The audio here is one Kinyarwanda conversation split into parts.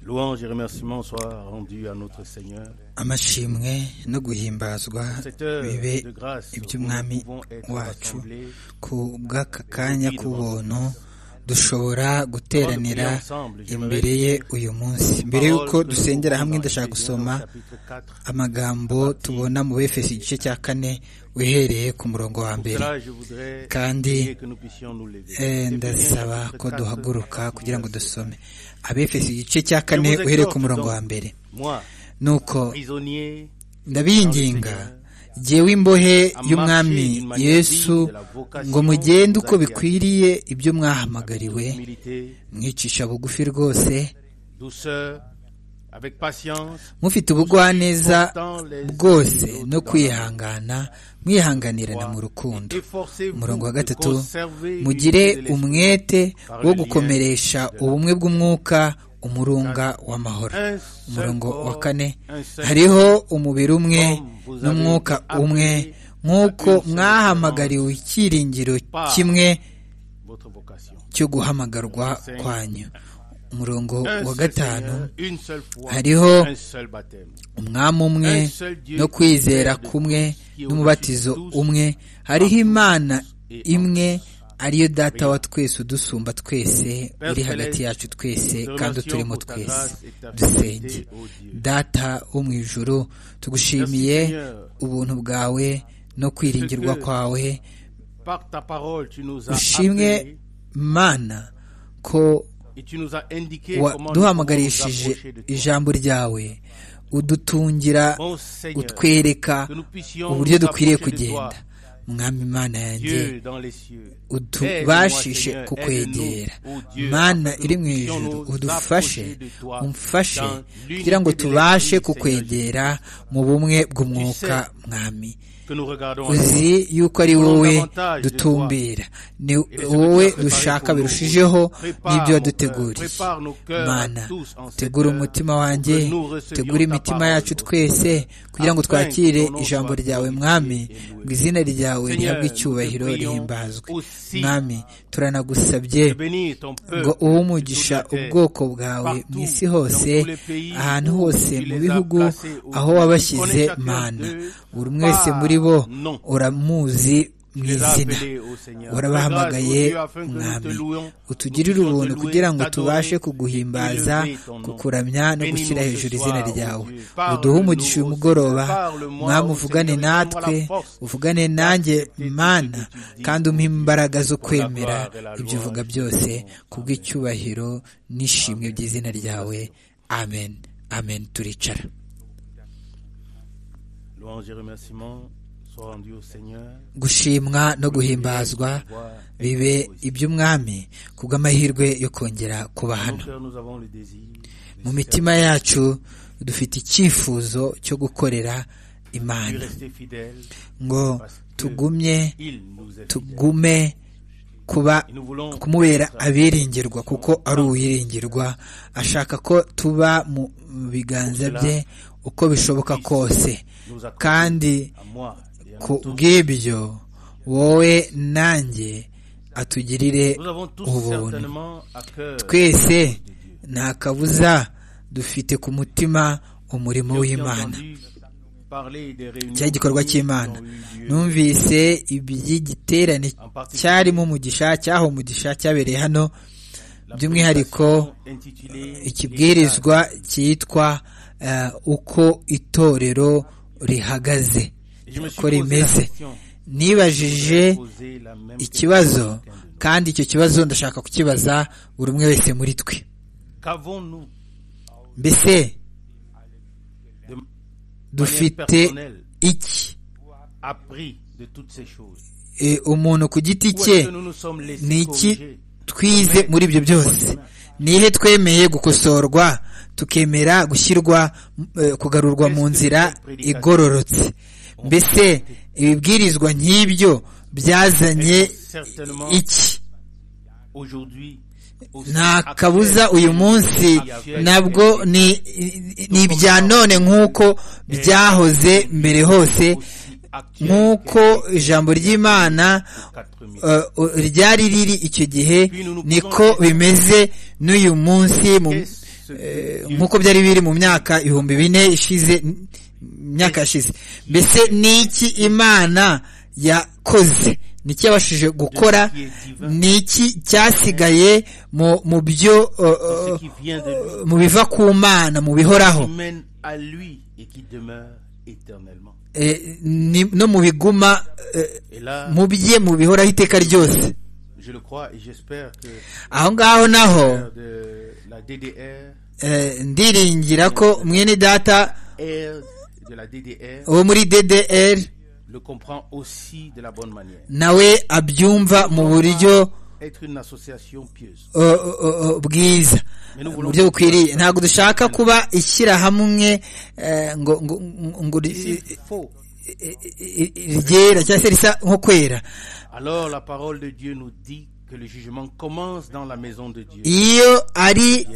Louange et remerciements soient rendus à notre Seigneur. amashimwe no guhimbazwa Cette heure bibe de grâce où nous iby'umwami pouvons être wacu rassemblés ku bw'aka kanya k'ubuntu dushobora guteranira imbere ye uyu munsi mbere y'uko dusengera hamwe ndashaka gusoma amagambo tubona mu befesi igice cya kane uhereye ku murongo wa mbere kandi, Eh, ndasaba ko duhaguruka kugira ngo dusome abefesi igice cya kane Je vous uhereye ku exhorte murongo donc. wa mbere Moi, nuko prisonnier, ndabinginga jyewe imbohe y'umwami yesu ngo mugende uko bikwiriye ibyo mwahamagariwe humilité, mwicisha bugufi rwose douceur, avec patience, mufite ubugwaneza bwose no kwihangana mwihanganirana mu rukundo efforcez-vous umurongo wa de gatatu conserver mugire l'unité de l'esprit. umwete wo gukomeresha ubumwe bw'umwuka umurunga w'amahoro Un seul umurongo wa corps, kane un seul hariho umubiri umwe n'umwuka umwe nk'uko mwahamagariwe icyiringiro kimwe votre vocation. cyo guhamagarwa kwanyu Un umurongo wa seul gatanu Seigneur, une seule foi, hariho un seul baptême. umwami umwe no kwizera kumwe n'umubatizo umwe hariho imana imwe ariyo data wa twese udusumba twese uri hagati yacu twese kandi uturimo twese dusenge data wo mu ijuru tugushimiye ubuntu bwawe no kwiringirwa kwawe Par ta parole, tu nous as ushimwe appelés mana ko et tu nous as indiqué comment nous pouvons nous waduhamagarishije approcher de toi. ijambo ryawe udutungira Mon Seigneur, utwereka que nous puissions uburyo nous dukwiriye approcher de kugenda mwami imana yanjye Dieu dans les cieux. utubashishe Aide-moi, Seigneur, kukwegera aide-nous, oh Dieu, mana afin que iri nous mu puissions ijuru nous udufashe approcher de toi umfashe dans l'unité kugira ngo de tubashe l'Esprit, kukwegera mu bumwe bw'umwuka mwami Que nous regardons à toi. uzi yuko ari wowe dutumbira ni wowe dushaka birushijeho n'ibyo waduteguriye mana tegura umutima wanjye tegura imitima yacu twese kugira ngo twakire ijambo ryawe mwami ngo izina ryawe rihabwe icyubahiro rihimbazwe mwami turanagusabye ngo uwo umugisha ubwoko bwawe mu isi hose ahantu hose mu bihugu aho wabashyize mana buri umwe wese muri bo uramuzi mu izina urabahamagaye mwami utugirire ubuntu kugira ngo tubashe kuguhimbaza kukuramya no gushyira hejuru izina ryawe uduhe umugisha uyu mugoroba mwami uvugane natwe uvugane nanjye mana kandi umpe imbaraga zo kwemera ibyo uvuga byose kubw'icyubahiro n'ishimwe by'izina ryawe amen amen turicara Louange et remerciements soient rendus au Seigneur. gushimwa no guhimbazwa bibe iby'umwami kubw'amahirwe yo kongera kuba Dans hano nos cœurs, nous avons le désir. mu mitima yacu dufite icyifuzo cyo gukorera de imana rester fidèles. ngo tugumye Il nous est fidèle. tugume kuba Et nous voulons kumubera abiringirwa kuko ari uwiringirwa ashaka ko tuba mu biganza bye uko bishoboka kose nous accorder kandi à moi et à ku nous tous. bw'ibyo wowe nanjye atugirire Nous avons tous ubuntu certainement à cœur twese nta kabuza dufite ku mutima umurimo J'ai aussi w'imana entendu parler des réunions cya gikorwa qui cy'imana ont eu lieu numvise iby'igiterane cyarimo umugisha cyaho umugisha cyabereye hano by'umwihariko intitulée ikibwirizwa cyitwa eh, uko itorero rihagaze Et je me suis uko posé la rimeze question. nibajije Poser la même ikibazo question à chacun de nous. kandi icyo kibazo ndashaka kukibaza buri umwe wese muri twe Qu'avons-nous mbese de dufite iki appris de toutes ces choses Eh, umuntu ku giti Où cye est-ce que nous nous sommes ni laissés iki corriger twize muri ibyo byose nihe twemeye gukosorwa tukemera gushyirwa eh, kugarurwa mu nzira igororotse mbese ibibwirizwa nk'ibyo byazanye iki aujourd'hui aussi nta actuel kabuza uyu munsi nabwo ni ni ibya none nk'uko byahoze mbere hose nk'uko ijambo ry'imana eh, ryari riri icyo gihe niko bimeze n'uyu munsi mu- nk'uko byari biri mu myaka ibihumbi bine ishize imyaka yashize mbese ni iki imana yakoze ni iki yabashije gukora ni iki cyasigaye mu byo mu biva ku mana mu bihoraho no mu biguma mu bye mu bihoraho iteka ryose aho ngaho naho ndiringira ko mwene data wo muri ddr nawe abyumva mu buryo bwiza mu buryo bukwiriye ntabwo dushaka kuba ishyirahamwe ngo ngo ryera cyangwa se risa nko kwera iyo ari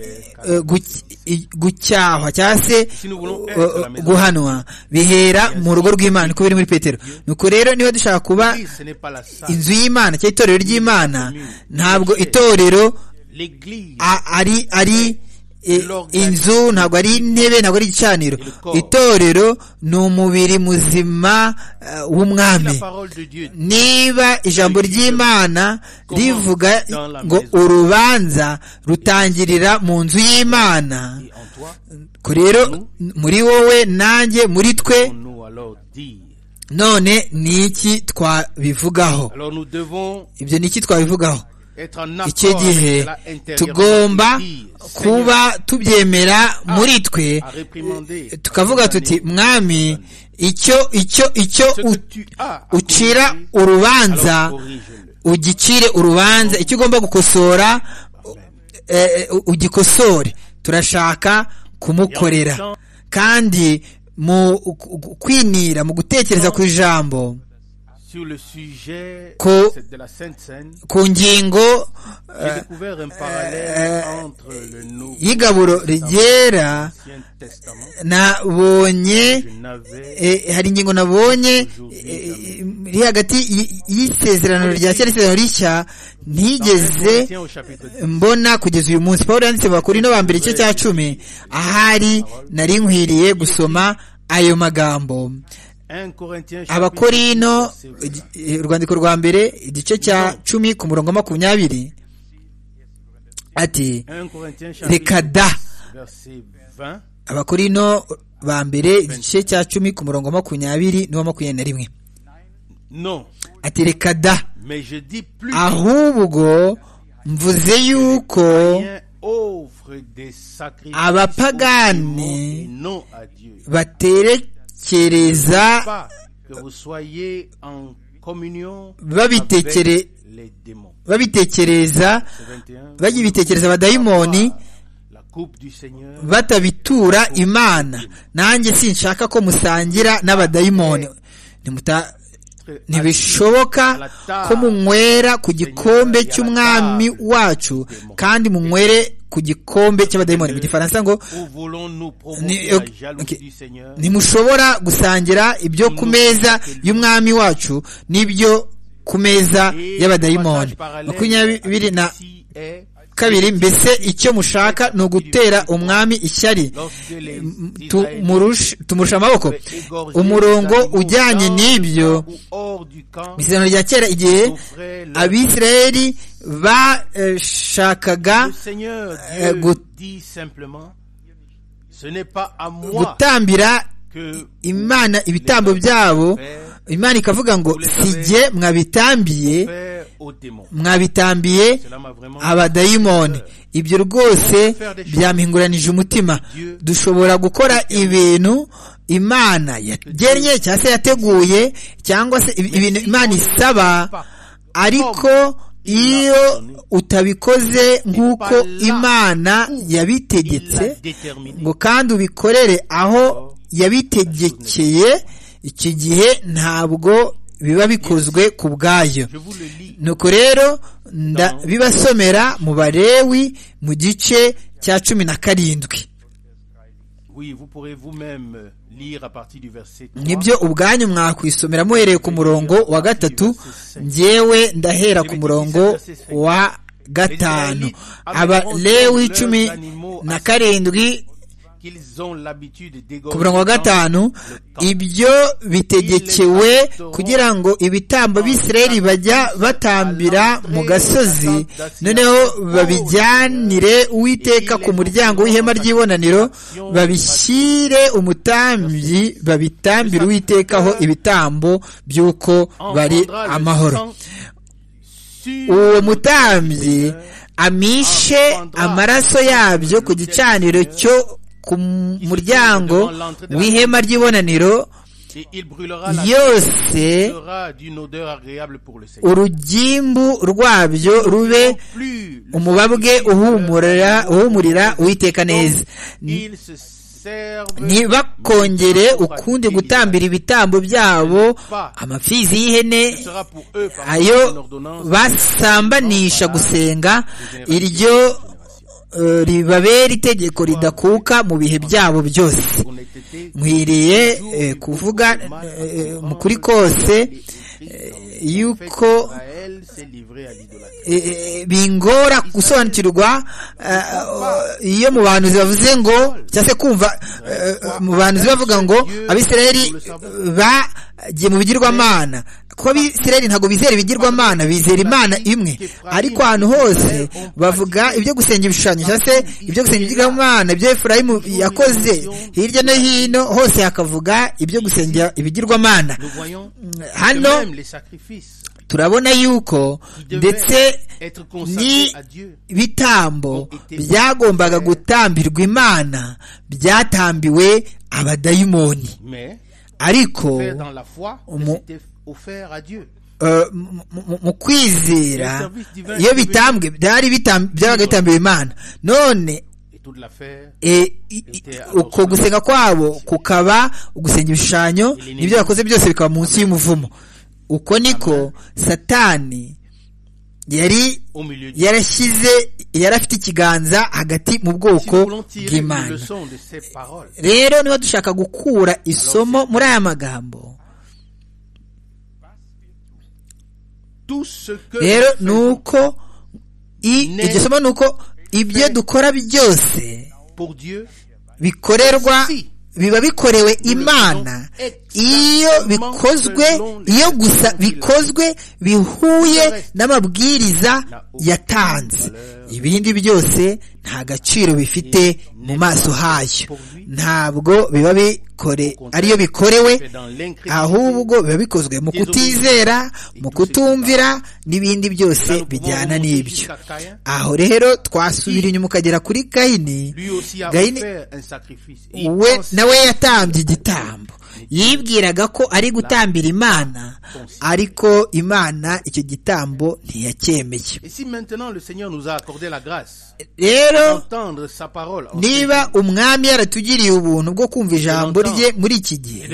gucyahwa cyangwa se guhanwa bihera mu rugo rw'imana uko biri muri petero nuko rero niba dushaka kuba inzu y'imana cyangwa itorero ry'imana ntabwo itorero ari ari inzu ntabwo ari intebe ntabwo ari igicaniro itorero ni umubiri muzima w'umwami niba ijambo ry'imana rivuga ngo urubanza rutangirira mu nzu y'imana rero muri wowe nanjye muri twe none ni iki twabivugaho ibyo ni iki twabivugaho icyo gihe tugomba kuba tubyemera muri twe tukavuga tuti mwami icyo icyo icyo ucira urubanza ugicire urubanza icyo ugomba gukosora ugikosore turashaka kumukorera kandi mu kwinira mu gutekereza ku ijambo ku ngingo y'igaburo rigera nabonye hari ingingo nabonye iri hagati y'isezerano rya kera isezerano rishya ntigeze mbona kugeza uyu munsi paul yanditse bakuri no bambere igice cya cumi ahari nari nkwiriye gusoma ayo magambo abakorino urwandiko rwa mbere igice cya cumi ku murongo makumyabiri ati reka da abakorino ba mbere igice cya cumi ku murongo makumyabiri n'uwa makumyabiri na rimwe ati reka da ahubwo mvuze yuko abapagani batere kereza babitekereza bagibitekereza abadayimoni batabitura imana nanjye sinshaka ko musangira n'abadayimoni ntibishoboka ko munywera ku gikombe cy'umwami wacu kandi munywere ku gikombe cy'abadayimoni mu gifaransa ngo ntimushobora gusangira ibyo ku meza y'umwami wacu n'ibyo ku meza y'abadayimoni makumyabiri na kabiri mbese icyo mushaka ni ugutera umwami ishyari tumurusha amaboko umurongo ujyanye n'ibyo isezerano rya kera igihe abisirayeli bashakaga gutambira imana ibitambo byabo imana ikavuga ngo sijye mwabitambiye mwabitambiye abadayimoni ibyo rwose byamhinguranije umutima dushobora gukora ibintu imana yagennye cyangwa se yateguye cyangwa se ibintu imana isaba ariko iyo utabikoze nk'uko imana yabitegetse ngo kandi ubikorere aho yabitegekeye iki gihe ntabwo biba bikozwe ku bwayo nuko rero bibasomera mu barewi mu gice cya cumi na karindwi nibyo ubwanyu mwakwisomera muhereye ku murongo wa gatatu ngewe ndahera ku murongo wa gatanu abalewi cumi na karindwi ku murongo wa gatanu ibyo bitegekewe kugira ngo ibitambo b'isirayeli bajya batambira mu gasozi noneho babijyanire uwiteka ku muryango w'ihema ry'ibonaniro babishyire umutambyi babitambire uwitekaho ibitambo by'uko bari amahoro uwo mutambyi amishe amaraso yabyo ku gicaniro cyo ku muryango w'ihema ry'ibonaniro yose urugimbu rwabyo rube umubabwe uhumurira uwiteka neza ntibakongere ukundi gutambira ibitambo byabo amafizi y'ihene ayo basambanisha gusenga iryo ribabera itegeko ridakuka mu bihe byabo byose nkwiriye kuvuga mu kuri kose yuko bingora gusobanukirwa iyo mu bantu bavuze ngo cyangwa se kumva mu bantu bavuga ngo abisirayeli bagiye mu bigirwamana kuko abisirayeli ntabwo bizera ibigirwamana bizera imana imwe ariko ahantu hose bavuga ibyo gusenga ibishushanyo cyangwa se ibyo gusenga ibigirwamana ibyo efurayimu yakoze hirya no hino hose hakavuga ibyo gusenga ibigirwamana hano turabona yuko ndetse n'ibitambo byagombaga gutambirwa imana byatambiwe abadayimoni ariko mu kwizera iyo bitambwe byari byabaga bitambiwe imana none uko gusenga kwabo kukaba gusenga ibishushanyo n'ibyo bakoze byose bikaba munsi y'umuvumo uko niko satani yari yarashyize yari afite ikiganza hagati mu bwoko bw'imana rero niba dushaka gukura isomo muri aya magambo rero ni uko iryo somo ni uko ibyo dukora byose bikorerwa biba bikorewe imana iyo bikozwe iyo gusa bikozwe bihuye n'amabwiriza yatanze ibindi byose nta gaciro bifite mu maso hayo ntabwo biba bikore ariyo bikorewe ahubwo biba bikozwe mu kutizera mu kutumvira n'ibindi byose bijyana n'ibyo aho rero twasubira inyuma ukagera kuri kayini kayini we nawe yatambye igitambo yibwiraga ko ari gutambira imana ariko imana icyo gitambo ntiyacyemeye rero niba umwami yaratugiriye ubuntu bwo kumva ijambo rye muri iki gihe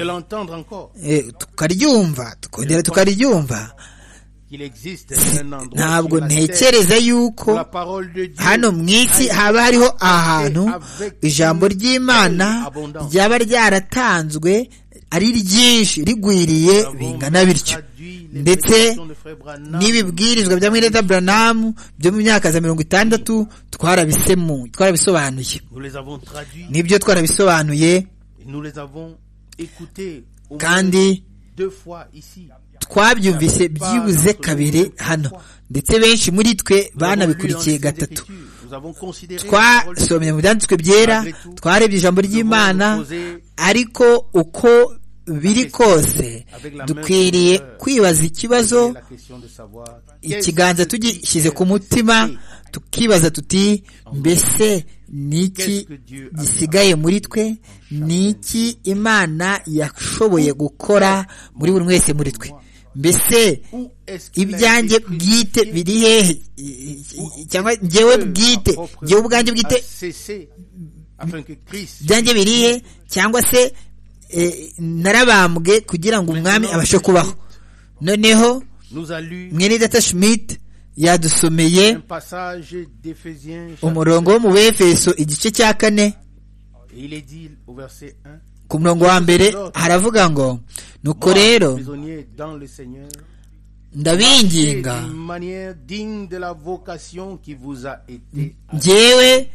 tukaryumva tukongera tukaryumva ntabwo ntekereza yuko hano mu isi haba hariho ahantu ijambo ry'imana ryaba ryaratanzwe ari ryinshi rigwiriye bingana bityo ndetse n'ibibwirizwa bya mwireta buranamu byo mu myaka ya mirongo itandatu twarabisobanuye nibyo twarabisobanuye kandi twabyumvise byibuze kabiri hano ndetse benshi muri twe banabikurikiye gatatu twasomye mu byanditswe byera twarebye ijambo ry'imana ariko uko biri kose dukwiriye kwibaza ikibazo ikiganza tugishyize ku mutima tukibaza tuti mbese niki gisigaye muri twe niki imana yashoboye gukora muri buri wese muri twe mbese ibyanjye bwite biri hehe cyangwa ngewe bwite ngewe ubwanjye bwite byanjye biri he cyangwa se narabambwe kugira ngo umwami abashe kubaho noneho mweridata schmidt yadusomeye umurongo wo mu befeso igice cya kane ku murongo wa mbere haravuga ngo nuko rero ndabinginga njyewe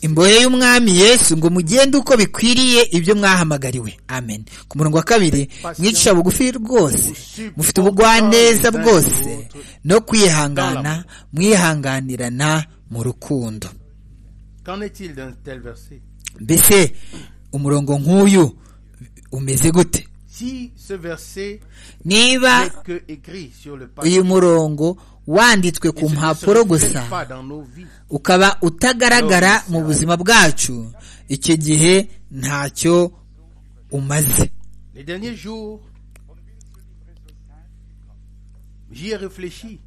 imbohe y'umwami yesu ngo mugende uko bikwiriye ibyo mwahamagariwe amen ku murongo wa kabiri mwicisha bugufi rwose mufite ubugwaneza bwose no kwihangana mwihanganirana mu rukundo Qu'en est-il d'un tel verset mbese umurongo nk'uyu umeze gute Si ce verset niba n'est que écrit sur le papier uyu murongo wanditswe ku et ce ne se mpapuro reflète gusa pas dans nos vies, ukaba utagaragara mu buzima bwacu icyo gihe ntacyo umaze les derniers jours, j'y ai réfléchi.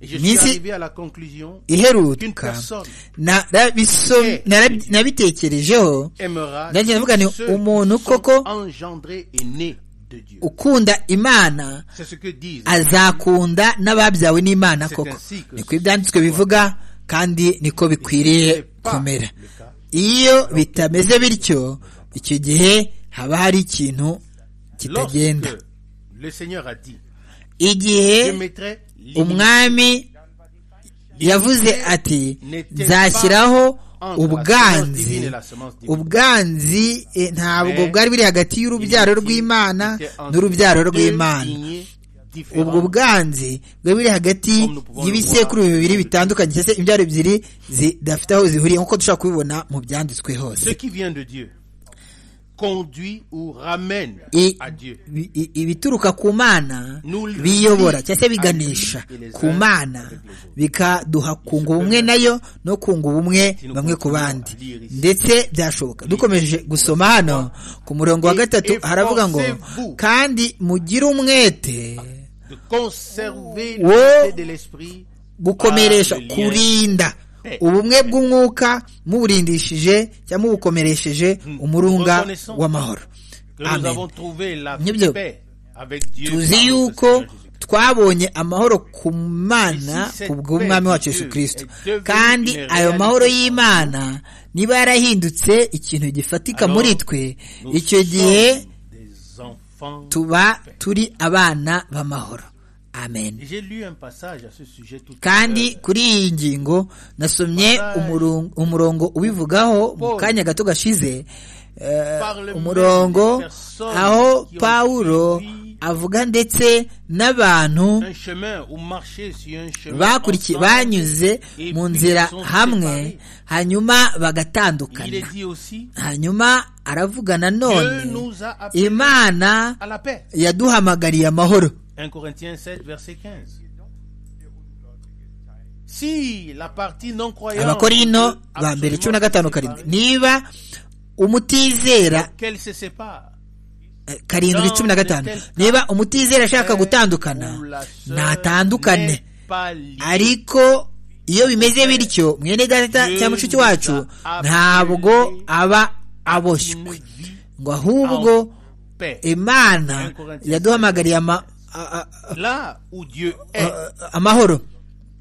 Et je suis Minsi- arrivé à la conclusion qu'une iheruka personne narabiso- narab- nabitekerejeho aimera ndagira tous mvuga nti ceux umuntu qui sont koko engendrés et nés de Dieu. ukunda imana C'est ce que disent. azakunda n'ababyawe n'imana C'est koko ainsi que niko ibyanditswe bivuga kandi niko bikwiriye C'est pas kumera le cas. iyo bitameze bityo icyo gihe haba hari ikintu kitagenda Lorsque le Seigneur a dit, je igihe mettrai l'iniquité umwami yavuze ati n'était nzashyiraho pas entre la semence divine ubwanzi et la semence divine. ubwanzi eh, ntabwo Mais bwari buri hagati y'urubyaro L'iniquité rw'imana était entre n'urubyaro deux rw'imana lignées différentes. ubwo bwanzi bwari buri hagati Comme nous pouvons y'ibisekuru le voir. bibiri bitandukanye cyangwa se imbyaro ebyiri zidafite aho zihuriye nk'uko dushobora kubibona mu byanditswe Ce hose qui vient de Dieu conduit ou ramène I- à Dieu. bi- i- ibituruka ku mana Nous le biyobora dit cyangwa se biganisha à lui et les ku uns mana avec les autres. bikaduha kunga ubumwe nayo no kunga ubumwe Si nous bamwe ku continuons bandi à lire ici. ndetse byashoboka dukomeje gusoma hano ku murongo wa Et gatatu haravuga ngo efforcez-vous. kandi mugire umwete De conserver Wow. l'unité de l'esprit gukomeresha par le lien kurinda paix. ubumwe bw'umwuka muburindishije cyangwa mubukomeresheje Hmm. umurunga Reconnaissons w'amahoro que nous amen avons trouvé la Nibyo. paix avec Dieu. par tuzi notre yuko Seigneur Jésus-Christ. twabonye amahoro ku mana Ici, cette kubw'umwami paix wacu de yesu Dieu kirisito est devenue kandi une ayo mahoro réalité. y'imana niba yarahindutse ikintu gifatika Alors, muri twe Nous icyo gihe sommes des enfants. tuba turi abana b'amahoro amen J'ai lu un passage à ce sujet tout à l'heure. kandi kuri iyi ngingo nasomye umurun- umurongo ubivugaho mu kanya gato gashize eh, umurongo aho pawulo avuga ndetse n'abantu un chemin ou marcher sur un chemin. bakurikiye ensemble. banyuze Et mu puis nzira ils sont hamwe séparés. hanyuma Il bagatandukana est dit aussi, hanyuma aravuga nanone Dieu nous a appelés imana à la paix. yaduhamagariye amahoro 1 Corinthiens 7, verset 15. Si la partie non croyante, abakorino peut ba mbere absolument cumi na se gatanu séparer, karindwi niba umutizera qu'elle se sépare. eh, karindwi cumi na gatanu niba umutizera ashaka gutandukana ntatandukane ariko iyo bimeze bityo mwene data cyangwa mushiki wacu ntabwo aba aboshywe ngo ahubwo imana yaduhamagariye ama, a- a- Là où Dieu est, a- a- amahoro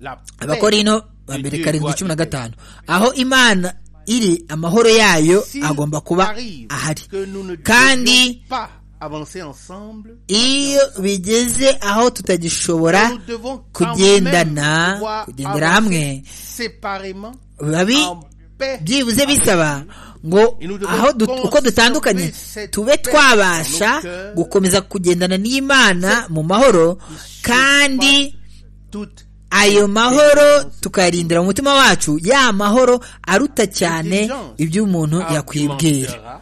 la paix abakorino ba mbere karindwi cumi na gatanu aho imana iri amahoro yayo S'il agomba kuba arrive ahari que nous ne kandi devions pas avancer ensemble, iyo bigeze aho tutagishobora nous devons quand même kugendana pouvoir kugendera avancer hamwe séparément babi en paix. byibuze bisaba ngo aho du- uko dutandukanye tube twabasha gukomeza kugendana n'imana mu mahoro kandi Toute ayo mahoro tukayarindira mu mutima wacu ya mahoro aruta cyane ibyo umuntu yakwibwira argumentera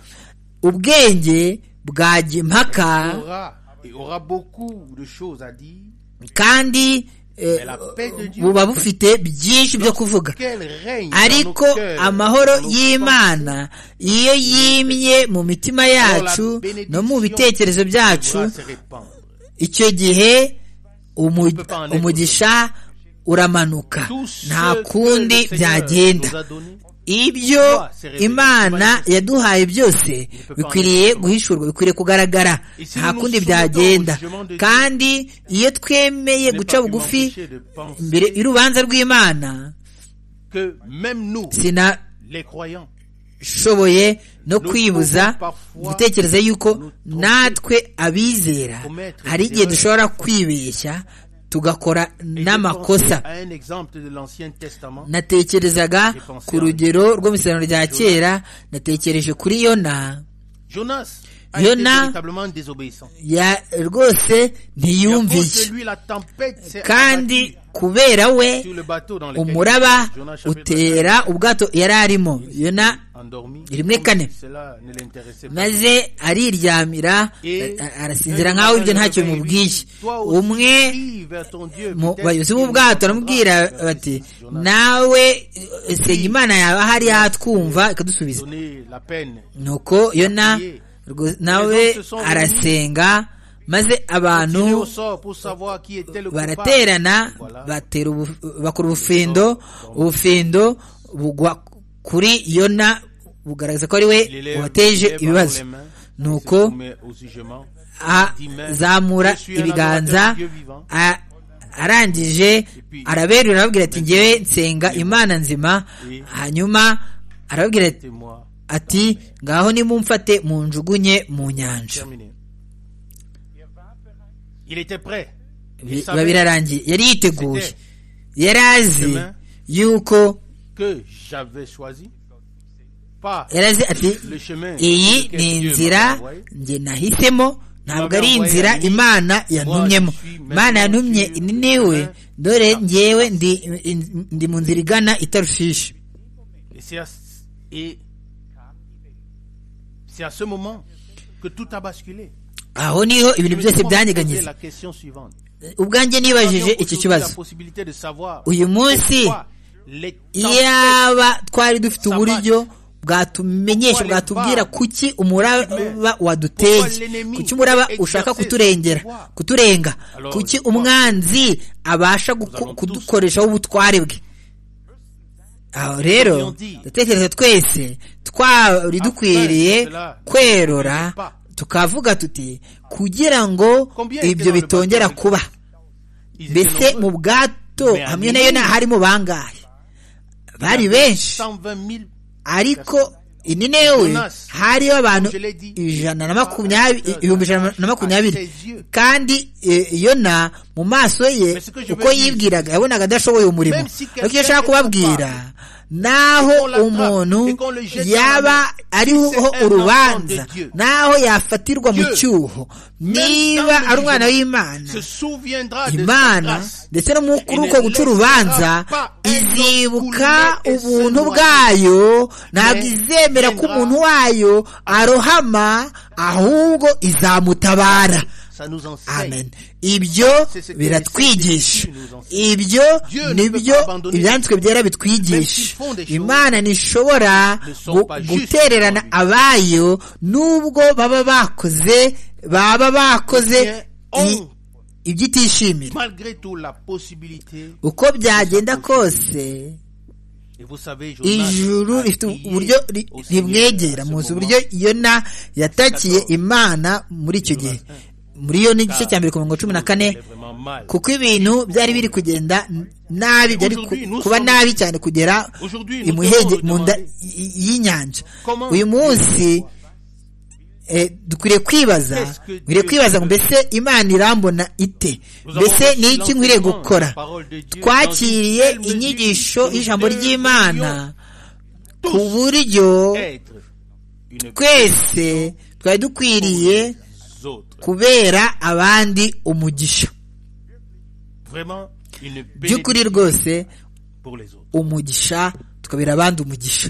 ubwenge bwajya impaka aura et aura beaucoup de choses à dire. kandi eh, Mais la paix de Dieu, buba bufite byinshi byo kuvuga qu'elle règne dans nos ariko cœurs, amahoro dans nos y'imana iyo yimye mu mitima yacu no mu bitekerezo pensées, pourra byacu se répandre. icyo gihe umu- umugisha uramanuka Tout ce nta que kundi le Seigneur nous byagenda a donné, ibyo imana yaduhaye byose bikwiriye guhishurwa bikwiriye kugaragara nta kundi byagenda kandi iyo twemeye n'est guca pas pu bugufi m'empêcher de penser imbere y'urubanza rw'imana que même nous, sina les croyants, shoboye no kwibuza gutekereza yuko natwe abizera hari igihe dushobora kwibeshya tugakora Et je n'amakosa pense à un exemple de l'Ancien Testament. natekerezaga ku rugero rwo mu isezerano rya kera natekereje kuri yona Jonas a Yona- été véritablement désobéissant. ya- rwose Et à ntiyumviye cause de lui, la tempête s'est kandi abattue kubera we sur le bateau dans lequel umuraba Jonas chapitre utera ubwato yari arimo yona endormi. Il me connaît. Cela ne l'intéressait pas. maze ariryamira a- a- arasinzira nk'aho ibyo ntacyo bimubwiye Toi aussi, umwe crie vers ton Dieu, mu peut-être bayobozi qu'il b'ubwato baramubwira entendra vers bati Jonas. nawe eh, senga imana yawe ahari yatwumva ikadusubiza Donner la peine. nuko yona rwo- nawe arasenga maze Tirer au abantu sort pour savoir qui était le coupable. baraterana Voilà. batera ubu- bakora ubufindo ubufindo bugwa kuri yona bugaragaza ko ari Il we élève- wateje il élève ibibazo les mains, il se nuko soumet au jugement. azamura ibiganza a- arangije araberura arababwira ati ngewe nsenga imana nzima hanyuma arababwira ati- Témoin. ati ngaho nimumfate munjugunye mu nyanja Terminé. Il était prêt. Il Bi- savait biba birarangiye yari yiteguye C'était- yari azi Demain. yuko que j'avais choisi. Pas yari azi ati le chemin. iyi sur lequel ni Dieu m'a inzira envoyé. njye nahisemo ntabwo ari Mama inzira wawe imana yantumyemo Moi, je suis imana yantumye maintenant ni sur- niwe Hein? dore ngewe ndi in- ndi mu nzira igana i tarushishi Et c'est à, ce- et c'est à ce moment que tout a basculé. aho niho Je ibintu me byose suis posé byanyeganyiza la question suivante. ubwanjye nibajije iki Nous avons aujourd'hui kibazo la possibilité de savoir uyu munsi pourquoi les tempêtes iyaba twari dufite uburyo bwatumenyesha bwatubwira kuki umuraba waduteye kuki umuraba ushaka kuturengera kuturenga kuki umwanzi abasha guko- kudukoreshaho ubutware bwe aho rero ndatekereza twese twari dukwiriye kwerora tukavuga tuti kugira ngo ibyo bitongera kuba ils étaient mbese mu nombreux. bwato hamwe nayo nta harimo bangahe bari benshi 120 000 ariko ini newe hariho abantu je l'ai dit, ijana na makumyabiri ibihumbi ijana na makumyabiri à ses yeux. kandi eh, yona mu maso ye Mais ce que je uko veux dire, yibwiraga yabonaga adashoboye umurimo même si quelqu'un ariko icyo ashaka est kubabwira naho qu'on l'attrape umuntu et qu'on le jette dans yaba Si ariho c'est un urubanza enfant de Dieu, naho yafatirwa mu Dieu, cyuho niba dans le ari umwana jugement, w'imana se souviendra de sa imana grâce. ndetse no mu kuri Et uko ne guca laissera urubanza pas un homme izibuka couler et se ubuntu noyer. bwayo ntabwo Mais izemera ko viendra- umuntu wayo arohama ahubwo izamutabara Ça nous enseigne. amen ibyo C'est ce que biratwigisha les saints ibyo Dieu ne peut nibyo pas abandonner. ibyanditswe byera Même bitwigisha s'ils font des choses imana ntishobora ne sont gu- pas justes gutererana devant abayo n'ubwo baba bakoze baba bakoze Eh bien, i- on- ibyo itishimira Malgré tout, la possibilité, uko byagenda kose et vous savez, Jonas ijuru a rifite crié uburyo ri- au Seigneur rimwegera à ce muzi moment. uburyo yona yatakiye imana muri icyo gihe muri yo n'igice cya mbere ku mirongo cumi na kane C'est vraiment mal. kuko ibintu byari biri kugenda nabi byari ku- kuba nabi cyane kugera imuhege mu nda y- y'inyanja uyu munsi eh, dukwiriye kwibaza dukwiriye kwibaza ngo mbese imana irambona ite Nous avons mbese reçu ni iki nkwiriye l'enseignement, gukora la parole de Dieu, twakiriye dans une telle inyigisho mesure que y'ijambo nous ry'imana ku buryo être une twese twari dukwiriye les autres. kubera abandi umugisha Vraiment une by'ukuri bénédiction rwose pour les autres. umugisha tukabera abandi umugisha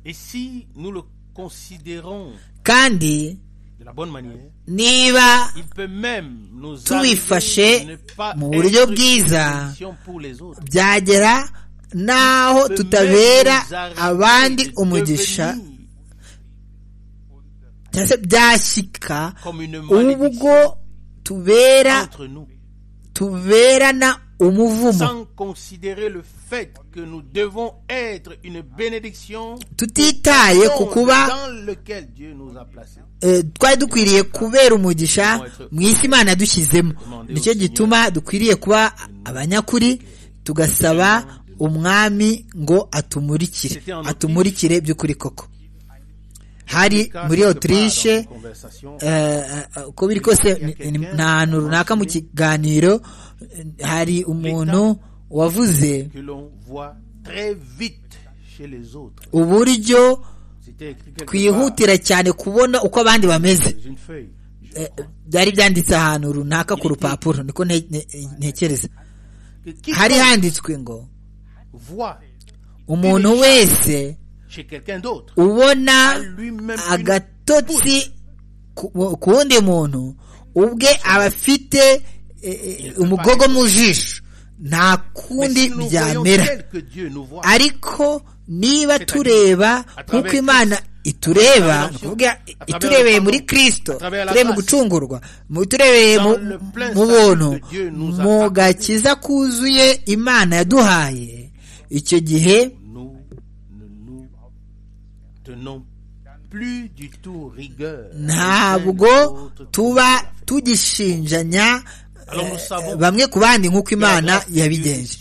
Et si nous le considérons kandi de la bonne manière, niba il peut même nous Tubifashe arriver de ne pas mu être buryo une bwiza. bénédiction pour les autres. byagera n'aho peut tutabera même nous arriver abandi de umugisha devenir cyangwa se byashyika Comme une malédiction ubwo tubera entre nous, tuberana umuvumo sans considérer le fait que nous devons être une bénédiction tutitaye ku dans- kuba dans lequel Dieu nous a placés. eh, twari dukwiriye kubera umugisha mu isi imana yadushyizemo nicyo gituma dukwiriye kuba abanyakuri tugasaba umwami ngo atumurikire atumurikire by'ukuri koko hari muri otirishe uko biri kose ni ahantu runaka mu kiganiro hari umuntu wavuze uburyo twihutira cyane kubona uko abandi bameze byari byanditse ahantu runaka ku rupapuro niko ntekereza hari handitswe ngo umuntu wese ubona agatotsi ku wundi muntu ubwe aba afite umugogo mu jisho nta kundi byamera ariko niba tureba nk'uko imana itureba iturebeye muri kirisito turebe mu gucungurwa turebeye mu buntu mu gakiza kuzuye imana yaduhaye icyo gihe ntabwo tuba tugishinjanya bamwe ku bandi nk'uko imana yabigenje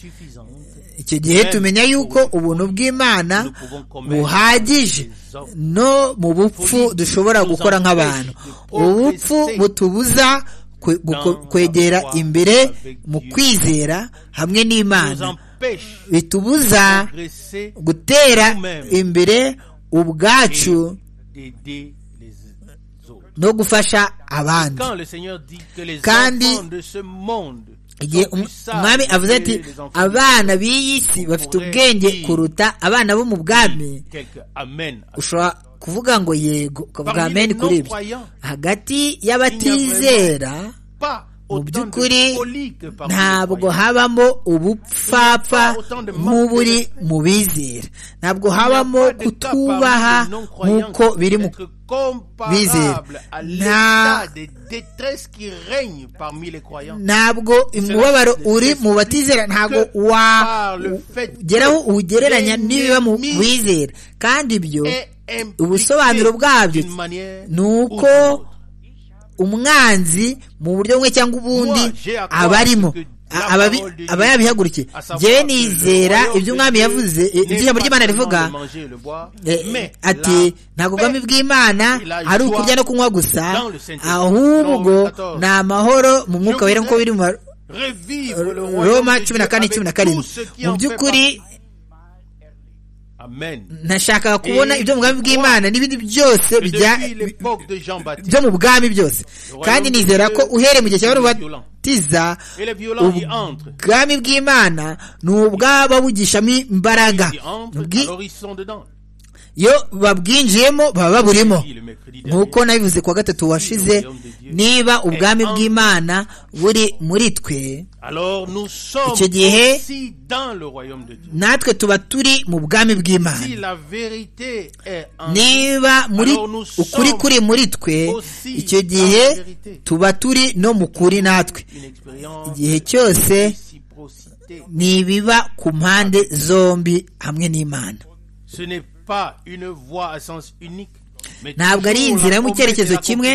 icyo gihe tumenya yuko ubuntu bw'imana buhagije no mu bupfu dushobora gukora nk'abantu ubupfu butubuza kwegera imbere mu kwizera hamwe n'imana bitubuza gutera imbere ubwacu no gufasha abandi kandi igihe umwami avuze ati abana b'iyi si bafite ubwenge kuruta abana bo mu bwami ushobora kuvuga ngo yego ukavuga ameni kuri ibyo hagati y'abatizera mu by'ukuri ntabwo habamo ubupfapfa nk'uburi mu bizera ntabwo habamo kutubaha nk'uko biri mu bizera ntabwo umubabaro uri mu batizera ntabwo wageraho uwugereranya n'ibiba mu bizera kandi ibyo ubusobanuro bwabyo ni uko umwanzi mu buryo bumwe cyangwa ubundi aba arimo aba yabihagurukiye njyewe nizera ibyo umwami yavuze ibyo ijambo ry'imana rivuga ati nta bwami bw'imana ari ukurya no kunywa gusa ahubwo ni amahoro mu mwuka wera nk'uko biri mu roma cumi na kane cumi na karindwi mu by'ukuri nashakaga kubona ibyo mu bwami bw'imana n'ibindi byose byo mu bwami byose kandi nizera ko uhereye mu gihe cya batiza ubwami bw'imana ni ubwaba bugishamo imbaraga iyo babwinjiyemo baba baburimo nk'uko nabivuze kuwa gatatu washize niba ubwami bw'imana buri muri twe icyo gihe natwe tuba turi mu bwami bw'imana niba muri ukuri kuri muri twe icyo gihe tuba turi no mu kuri natwe igihe cyose ni ibiba ku mpande zombi hamwe n'imana ntabwo ari inzira yo mu cyerekezo kimwe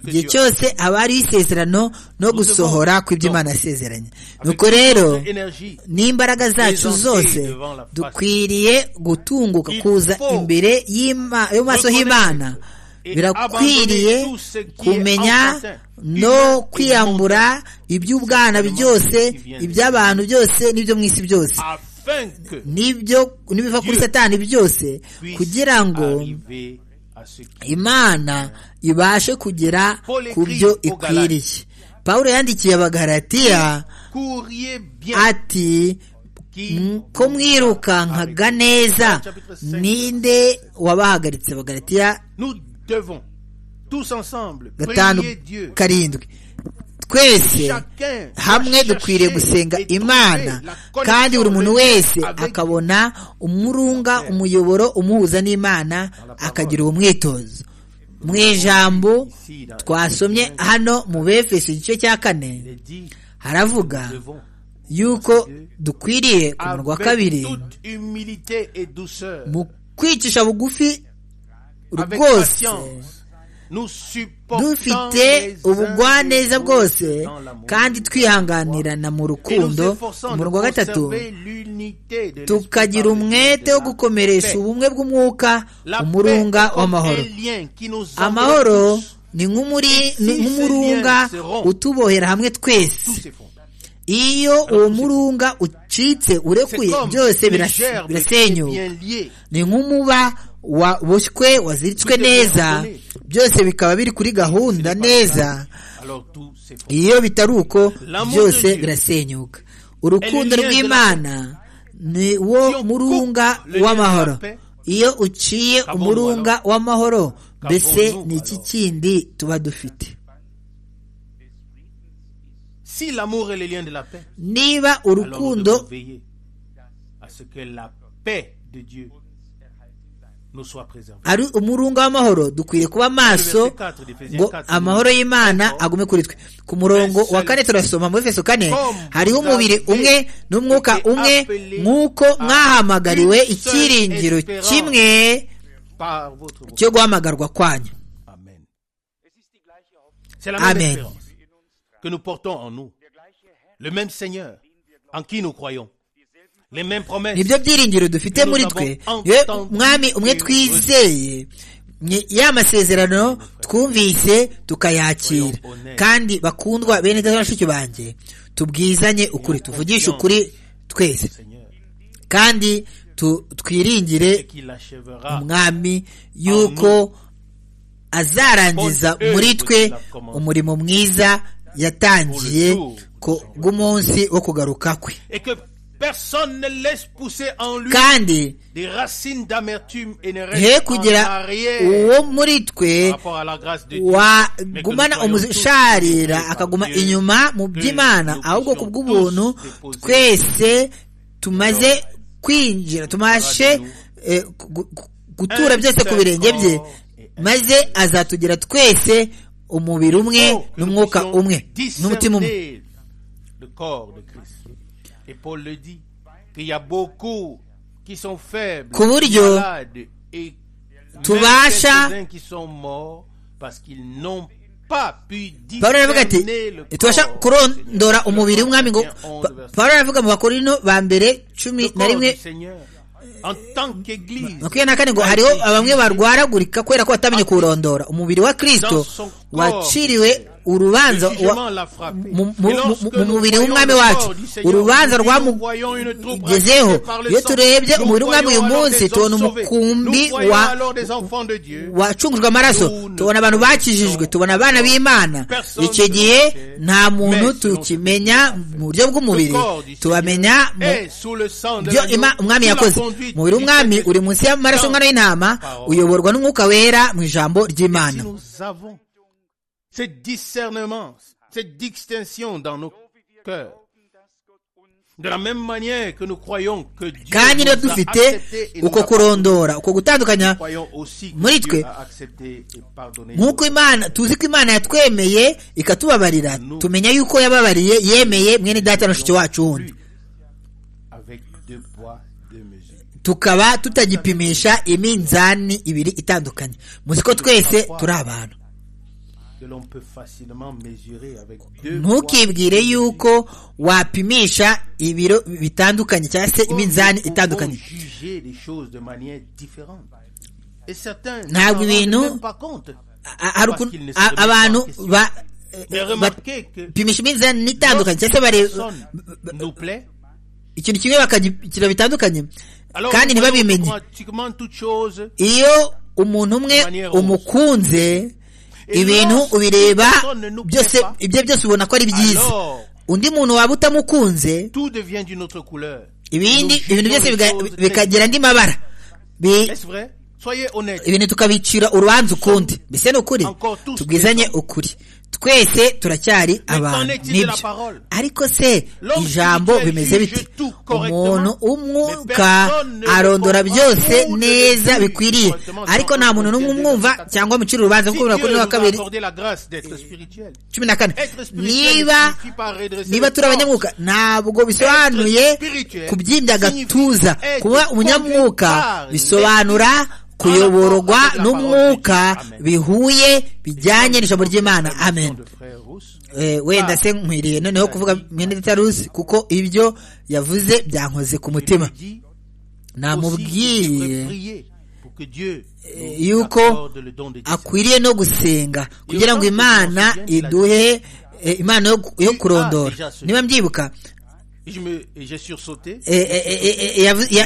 igihe cyose haba hariho isezerano no gusohora kw'iby'imana yasezeranye nuko rero n'imbaraga zacu zose dukwiriye gutunguka kuza imbere yo maso h'imana birakwiriye kumenya no kwiyambura iby'ubwana byose iby'abantu byose n'ibyo mu isi byose nibyo nibiva kuri satani byose kugira ngo imana ibashe kugera ku byo ikwiriye paul yandikiye abagaratiya ati ko mwirukankaga neza ninde wabahagaritse abagaratiya gatanu karindwi twese hamwe dukwiriye gusenga imana kandi buri muntu wese akabona umurunga umuyoboro umuhuza n'imana akagira uwo mwitozo mu ijambo twasomye hano mu befeso igice cya kane haravuga yuko dukwiriye ku munwa wa kabiri mu kwicisha bugufi rwose dufite ubugwaneza bwose kandi twihanganirana mu rukundo umurongo wa gatatu tukagira umwete wo gukomeresha ubumwe bw'umwuka umurunga w'amahoro amahoro ni nk'umurunga utubohera hamwe twese iyo uwo murunga ucitse urekuye byose birasenyuka ni nk'umuba waboshywe waziritswe neza byose bikaba biri kuri gahunda neza iyo bitari uko byose birasenyuka urukundo rw'imana ni wo murunga w'amahoro iyo uciye umurunga w'amahoro mbese ni iki kindi tuba dufite niba urukundo ari umurunga w'amahoro dukwiye kuba amaso ngo amahoro y'imana agume kuri twe ku murongo wa kane turasoma muri feso kane hariho umubiri umwe n'umwuka umwe nk'uko mwahamagariwe icyiringiro kimwe cyo guhamagarwa kwanyu amen que nous portons en nous. Le même Seigneur en qui nous croyons. Les mêmes promesses. nibyo byiringiro dufite muri twe mwami umwe twizeye ya masezerano twumvise tukayakira kandi bakundwa bene bashiki banjye tubwizanye ukuri tuvugishe ukuri twese kandi twiringire umwami yuko azarangiza muri twe umurimo mwiza yatangiye bw'umunsi wo kugaruka kwe kandi he kugira uwo muri twe wagumana umusharira akaguma inyuma mu by'imana ahubwo ku bw'ubuntu twese tumaze kwinjira tumashe gutura byose ku birenge bye maze azatugira twese umubiri umwe n'umwuka umwe n'umutima umwe ku buryo tubasha pawulo aravuga ati tubasha kurondora umubiri w'umwami ngo pawulo aravuga mu bakorino ba mbere cumi na rimwe makumyabiri na kane ngo hariho bamwe barwaragurika kubera ko batamenye kuwurondora umubiri wa kirisito waciriwe urubanza mu mubiri w'umwami wacu urubanza rwamugezeho iyo turebye umubiri w'umwami uyu munsi tubona umukumbi wacungujwe amaraso tubona abantu bakijijwe tubona abana b'imana icyo gihe nta muntu tukimenya mu buryo bw'umubiri tubamenya ibyo umwami yakoze umubiri w'umwami uri munsi y'amaraso y'umwana w'intama uyoborwa n'umwuka wera mu ijambo ry'imana ce discernement, cette distinction dans nos cœurs. De la même manière que nous croyons que Dieu kandi niba dufite uko kurondora uko gutandukanya muri twe nk'uko imana tuzi ko imana yatwemeye ikatubabarira tumenya yuko yababariye yemeye mwene data na mushiki wacu wundi tukaba tutagipimisha iminzani ibiri itandukanye muzi ko twese turi abantu ntukibwire yuko wapimisha ibiro bitandukanye cyangwa se iminzani itandukanye ntabwo ibintu abantu bapimisha iminzani itandukanye cyangwa se bareba ikintu kimwe bakagira bitandukanye kandi ntibabimenye iyo umuntu umwe umukunze ibintu ubireba byose ibyo byose ubona ko ari byiza undi muntu waba utamukunze ibindi ibintu byose bikagira andi mabara ibintu tukabicira urubanza ukundi mbese ni ukuri tubwizanye ukuri twese turacyari abantu nibyo ariko se ijambo bimeze bite umuntu umwuka arondora byose neza bikwiriye ariko nta muntu n'umwe umwumva cyangwa mucira urubanza kuko kuri wa kabiri cumi na kane niba niba turi abanyamwuka ntabwo bisobanuye kubyimbya agatuza kuba umunyamwuka bisobanura kuyoborwa n'umwuka bihuye bijyanye n'ijambo ry'imana amen wenda se nkwiriye noneho kuvuga mwene titarusi kuko ibyo yavuze byankoze ku mutima namubwiye yuko akwiriye no gusenga kugira ngo imana iduhe imana yo kurondora niba mbyibuka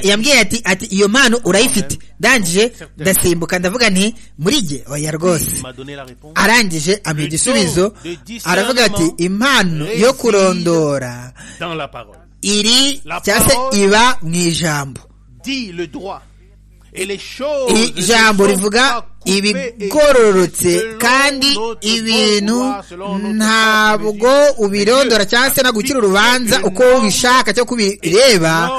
yambwiye ati ati iyo mpano urayifite ndangije ndasimbuka ndavuga nti muri jye oya rwose arangije amenya igisubizo aravuga ati impano yo kurondora iri cyangwa se iba mu ijambo ijambo rivuga ibigororotse kandi ibintu ntabwo ubirondora cyangwa se no gukira urubanza uko ubishaka cyo kubireba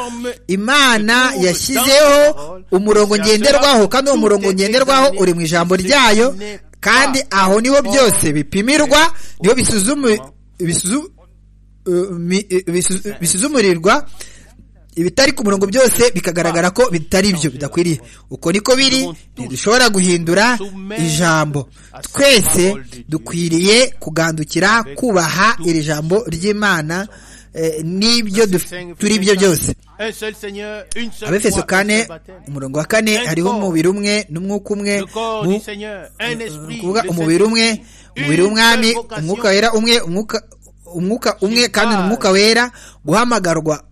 imana yashyizeho umurongo ngenderwaho kandi uwo murongo ngenderwaho uri mu ijambo ryayo kandi aho niho byose bipimirwa niho bisuzumirirwa ibitari ku murongo byose bikagaragara ko bitari byo bidakwiriye uko niko biri ntidushobora guhindura ijambo twese dukwiriye kugandukira kubaha iri jambo ry'imana n'ibyo turi byo byose abefeso kane umurongo wa kane hariho umubiri umwe n'umwuka umwe kuvuga umubiri umwe umubiri w'umwami umwuka wera umwe umwuka umwe kandi ni umwuka wera guhamagarwa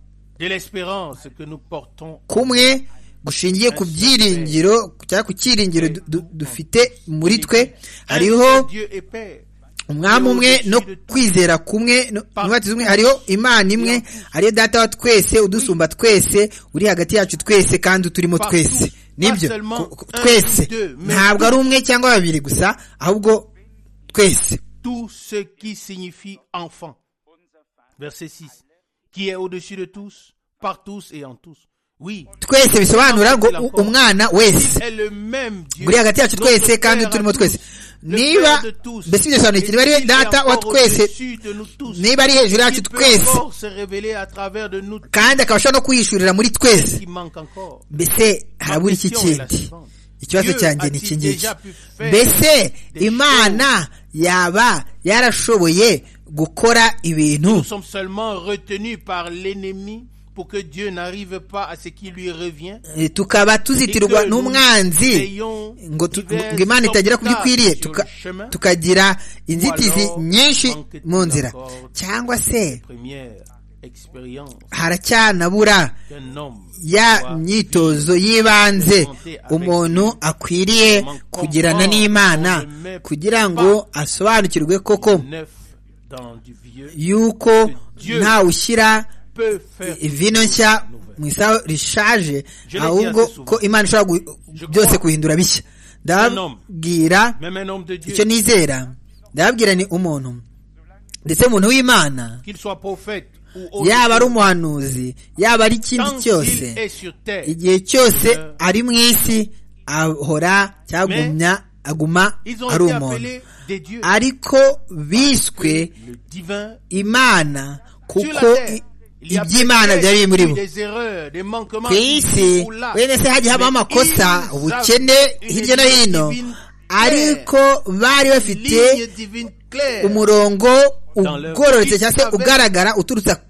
kumwe gushingiye ku byiringiro cyangwa ku cyiringiro dufite muri twe hariho umwami umwe no kwizera kumwe umwe hariho imana imwe hariyo data wa twese udusumba twese uri hagati yacu twese kandi uturimo twese nibyo twese ntabwo ari umwe cyangwa babiri gusa ahubwo twese qui est au-dessus de tous, par tous et en tous. Oui. twese bisobanura ngo umwana wese uri hagati yacu twese kandi turimo twese niba mbese ibyo bisobanura iki niba ari data wa twese niba ari hejuru yacu twese kandi akaba ashobora no kwihishurira muri twese mbese harabura iki kindi ikibazo cyanjye ni iki ngiki mbese imana yaba yarashoboye gukora ibintu nous sommes seulement retenus par l'ennemi pour que Dieu n'arrive pas à ce qui lui revient tukaba tuzitirwa n'umwanzi ngo imana itagera ku byo ikwiriye tukagira inzitizi nyinshi mu nzira cyangwa se haracyanabura ya myitozo y'ibanze umuntu akwiriye kugirana n'imana kugira ngo asobanukirwe koko yuko ntawushyira vino nshya mu isaha rishaje ahubwo ko imana ishobora byose guhindura bishya ndababwira icyo nizera ndababwira ni umuntu ndetse umuntu w'imana yaba ari umuhanuzi yaba ari ikindi cyose igihe cyose ari mu isi ahora cyagumya aguma ari umuntu ariko biswe imana kuko iby'imana byari biri muri bo ku isi wenda se hagiye habaho amakosa ubukene hirya no hino ariko bari bafite umurongo ugororotse cyangwa se ugaragara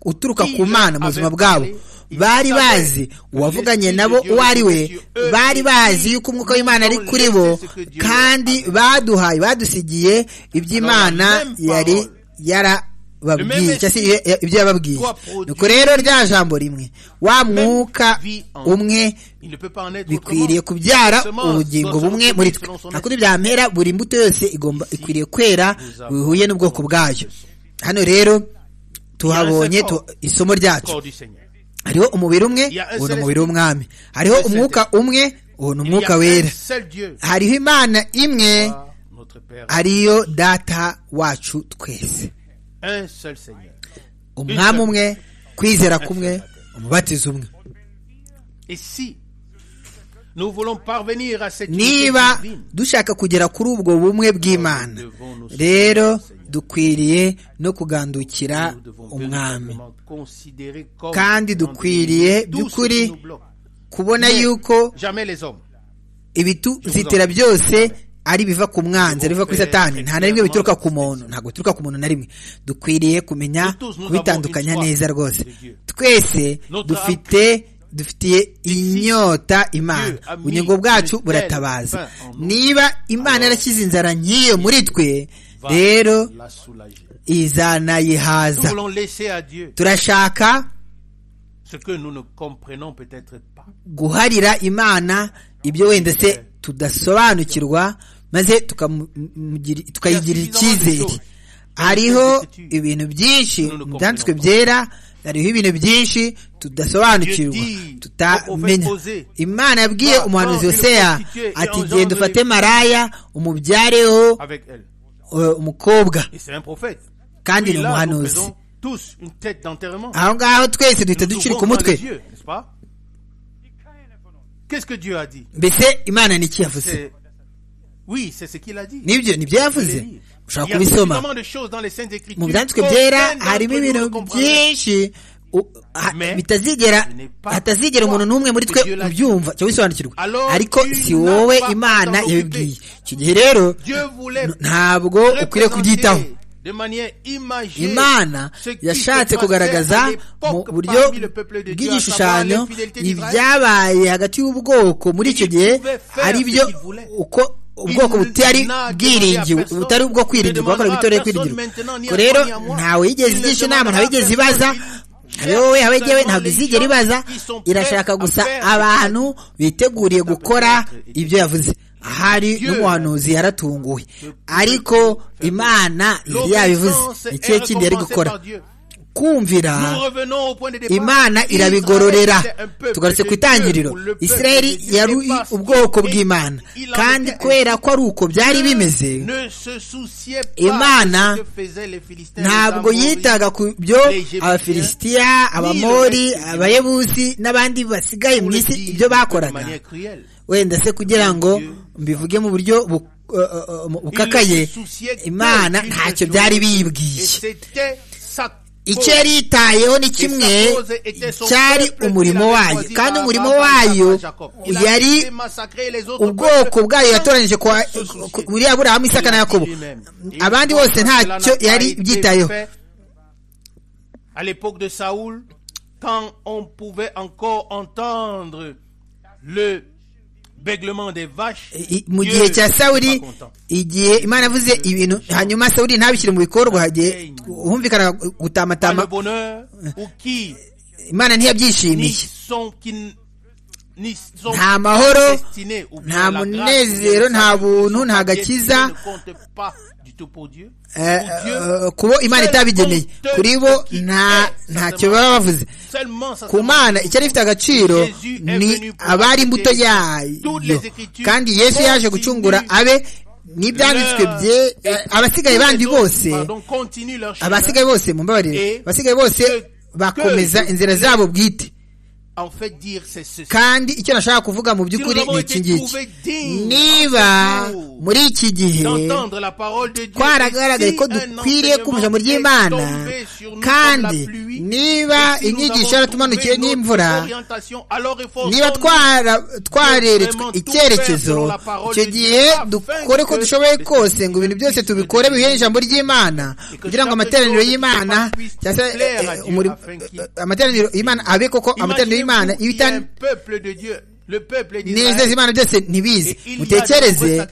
uturuka ku mana mu buzima bwabo bari bazi uwavuganye nabo uwo ari we bari bazi yuko umwuka w'imana ari kuri bo kandi baduhaye badusigiye iby'imana yari yarababwiye cyangwa se ibyo yababwiye nuko rero rya jambo rimwe wa mwuka umwe bikwiriye kubyara ubugingo bumwe muri twe nta kundi byamera buri mbuto yose igomba ikwiriye kwera bihuye n'ubwoko bwayo hano rero tuhabonye isomo ryacu hariho umubiri umwe uwo ni umubiri w'umwami hariho umwuka umwe uwo ni umwuka wera hariho imana imwe ariyo data wacu twese umwami umwe kwizera kumwe umubatizo umwe niba dushaka kugera kuri ubwo bumwe bw'imana rero dukwiriye no kugandukira umwami kandi dukwiriye by'ukuri kubona yuko ibituzitira byose ari ibiva ku mwanzi biva kuri satani nta na rimwe bituruka ku muntu ntabwo bituruka ku muntu na rimwe dukwiriye kumenya kubitandukanya neza rwose twese dufite dufitiye inyota imana ubugingo bwacu buratabaza niba imana yarashyize inzara nk'iyo muri twe rero izanayihaza turashaka guharira imana ibyo wenda se tudasobanukirwa maze tukayigirira icyizere hariho ibintu byinshi mu byanditswe byera hariho ibintu byinshi tudasobanukirwa tutamenya imana yabwiye umuhanuzi Yoseya ati genda ufate maraya umubyareho umukobwa kandi ni umuhanuzi aho ngaho twese duhita ducurika umutwe mbese imana ni iki yavuze nibyo nibyo yavuze ushobora kubisoma mu byanditswe byera harimo ibintu byinshi bitazigera hatazigera umuntu n'umwe muri twe ubyumva cyangwa bisobanukirwa ariko si wowe imana yabibwiye icyo gihe rero ntabwo ukwiriye kubyitaho imana yashatse kugaragaza mu buryo bw'igishushanyo ibyabaye hagati y'ubwoko muri icyo gihe ari byo uko ubwoko butari bwiringiwe butari ubwo kwiringirwa bakorera itorero kwiringirwa ubwo rero ntawe yigeze igisha inama ntawe yigeze ibaza wowe habe ngewe ntabwo izigera ibaza irashaka gusa abantu biteguriye gukora ibyo yavuze hari n'umuhanuzi yaratunguwe ariko imana yari yabivuze ikihe kindi yari gukora kumvira imana irabigororera tugarutse ku itangiriro israel yari ubwoko bw'imana kandi kubera ko ari uko byari bimeze imana ntabwo yitaga ku byo abafilisitiya abamori abayebuzi n'abandi basigaye mu isi ibyo bakoraga wenda se kugira ngo mbivuge mu buryo bukakaye imana ntacyo byari biyibwiye icyo yari yitayeho ni kimwe cyari umurimo wayo kandi umurimo wayo yari ubwoko bwayo yatoranyije muri aburahamu isaka na yakobo abandi bose ntacyo yari byitayeho le mu gihe cya sawuri igihe imana yavuze ibintu hanyuma sawuri ntabishyire mu bikorwa humvikana gutamatama imana ntiyabyishimiye nta mahoro nta munezero nta buntu nta gakiza kubo imana itabigeneye kuri bo ntacyo baba bavuze ku mana icyari ifite agaciro ni abari imbuto yayo kandi yesu yaje gucungura abe n'ibyanditswe bye abasigaye bandi bose abasigaye bose mu mbabarire abasigaye bose bakomeza inzira zabo bwite kandi icyo nashaka kuvuga mu by'ukuri ni iki ngiki niba muri iki gihe twaragaragaye ko dukwiriye kumva ijambo ry'imana kandi niba inyigisho yaratumanukiye n'imvura niba twareretswe icyerekezo icyo gihe dukore ko dushoboye kose ngo ibintu byose tubikore bihuye ijambo ry'imana kugira ngo amateraniro y'imana amateraniro y'imana abe koko amateraniro y'imana neza imana byose ntibizi mutekereze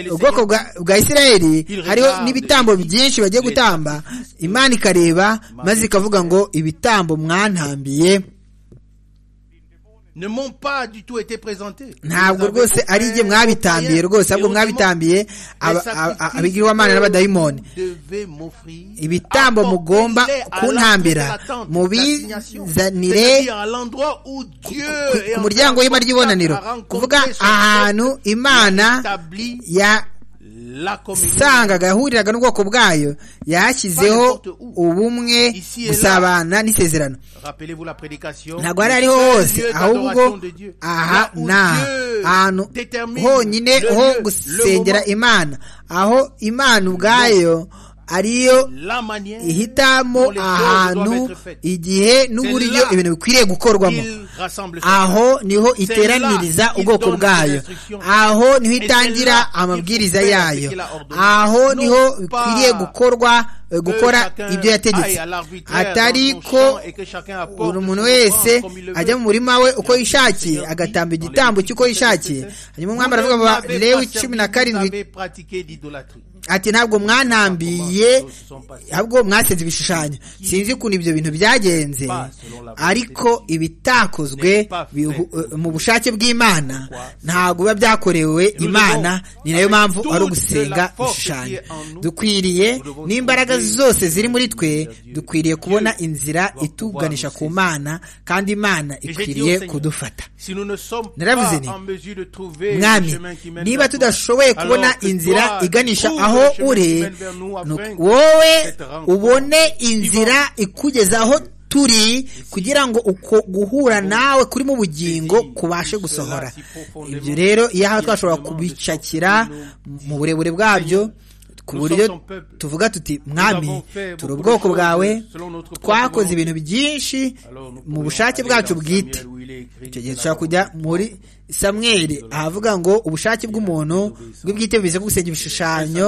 ubwoko bwa isirayeli hariho n'ibitambo byinshi bagiye gutamba imana ikareba maze ikavuga ngo ibitambo mwantambiye ntabwo rwose ari igihe mwabitambiye rwose ahubwo mwabitambiye abigirwamana n'abadayimoni ibitambo mugomba kuntambira mubizanire ku muryango w'ihema ry'ibonaniro kuvuga ahantu imana ya sangaga yahuriraga n'ubwoko bwayo yashyizeho ubumwe gusabana n'isezerano ntabwo hari ariho hose ahubwo aha n'aha ahantu honyine ho gusengera imana aho imana ubwayo ariyo ihitamo ahantu igihe n'uburyo ibintu bikwiriye gukorwamo aho niho iteraniriza ubwoko bwayo aho niho itangira amabwiriza yayo aho niho bikwiriye gukorwa gukora ibyo yategetse atari ko buri muntu wese ajya mu murima we uko yishakiye agatamba igitambo cy'uko yishakiye hanyuma umwami aravuga ngo lewi cumi na karindwi ati ntabwo mwantambiye ntabwo mwasenze ibishushanyo sinzi ukuntu ibyo bintu byagenze ariko ibitakozwe mu bushake bw'imana ntabwo biba byakorewe imana ni nayo mpamvu ari ugusenga ibishushanyo dukwiriye n'imbaraga zose ziri muri twe dukwiriye kubona inzira ituganisha ku mana kandi imana ikwiriye kudufata naravuze ni mwami niba tudashoboye kubona inzira iganisha aho aho uri wowe ubone inzira ikugeza aho turi kugira ngo uko guhura nawe kuri mu bugingo kubashe gusohora ibyo rero iyo aha twashobora kubicakira mu burebure bwabyo ku buryo tuvuga tuti mwami turi ubwoko bwawe twakoze ibintu byinshi mu bushake bwacu bwite icyo gihe dushobora kujya muri samweri ahavuga ngo ubushake bw'umuntu bw'ubwite bivuze ko gusenya ibishushanyo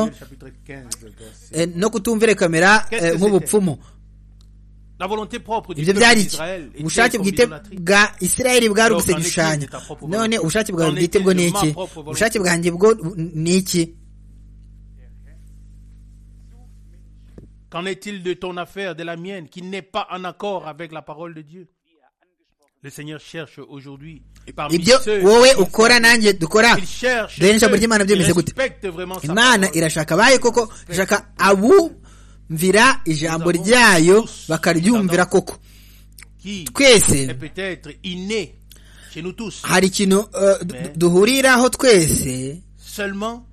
no kutumvira kamera nk'ubupfumu ibyo byari iki ubushake bwite bwa isirayeli bwari ugusenya ibishushanyo none ubushake bwawe bwite bwo ni iki ubushake bwanjye bwo ni iki Qu'en est-il de ton affaire, de la mienne, qui n'est pas en accord avec la parole de Dieu Le Seigneur cherche aujourd'hui, et parmi ibyo ceux wowe ukora nanjye dukora qu'il cherche, dore n'ijambo ceux ry'imana byemeze qui gute respectent vraiment sa imana parole. irashaka abayo koko irashaka abumvira ijambo ryayo bakaryumvira koko Qui est twese peut-être inné chez nous tous. hari ikintu eh, du- du- duhuriraho twese Seulement,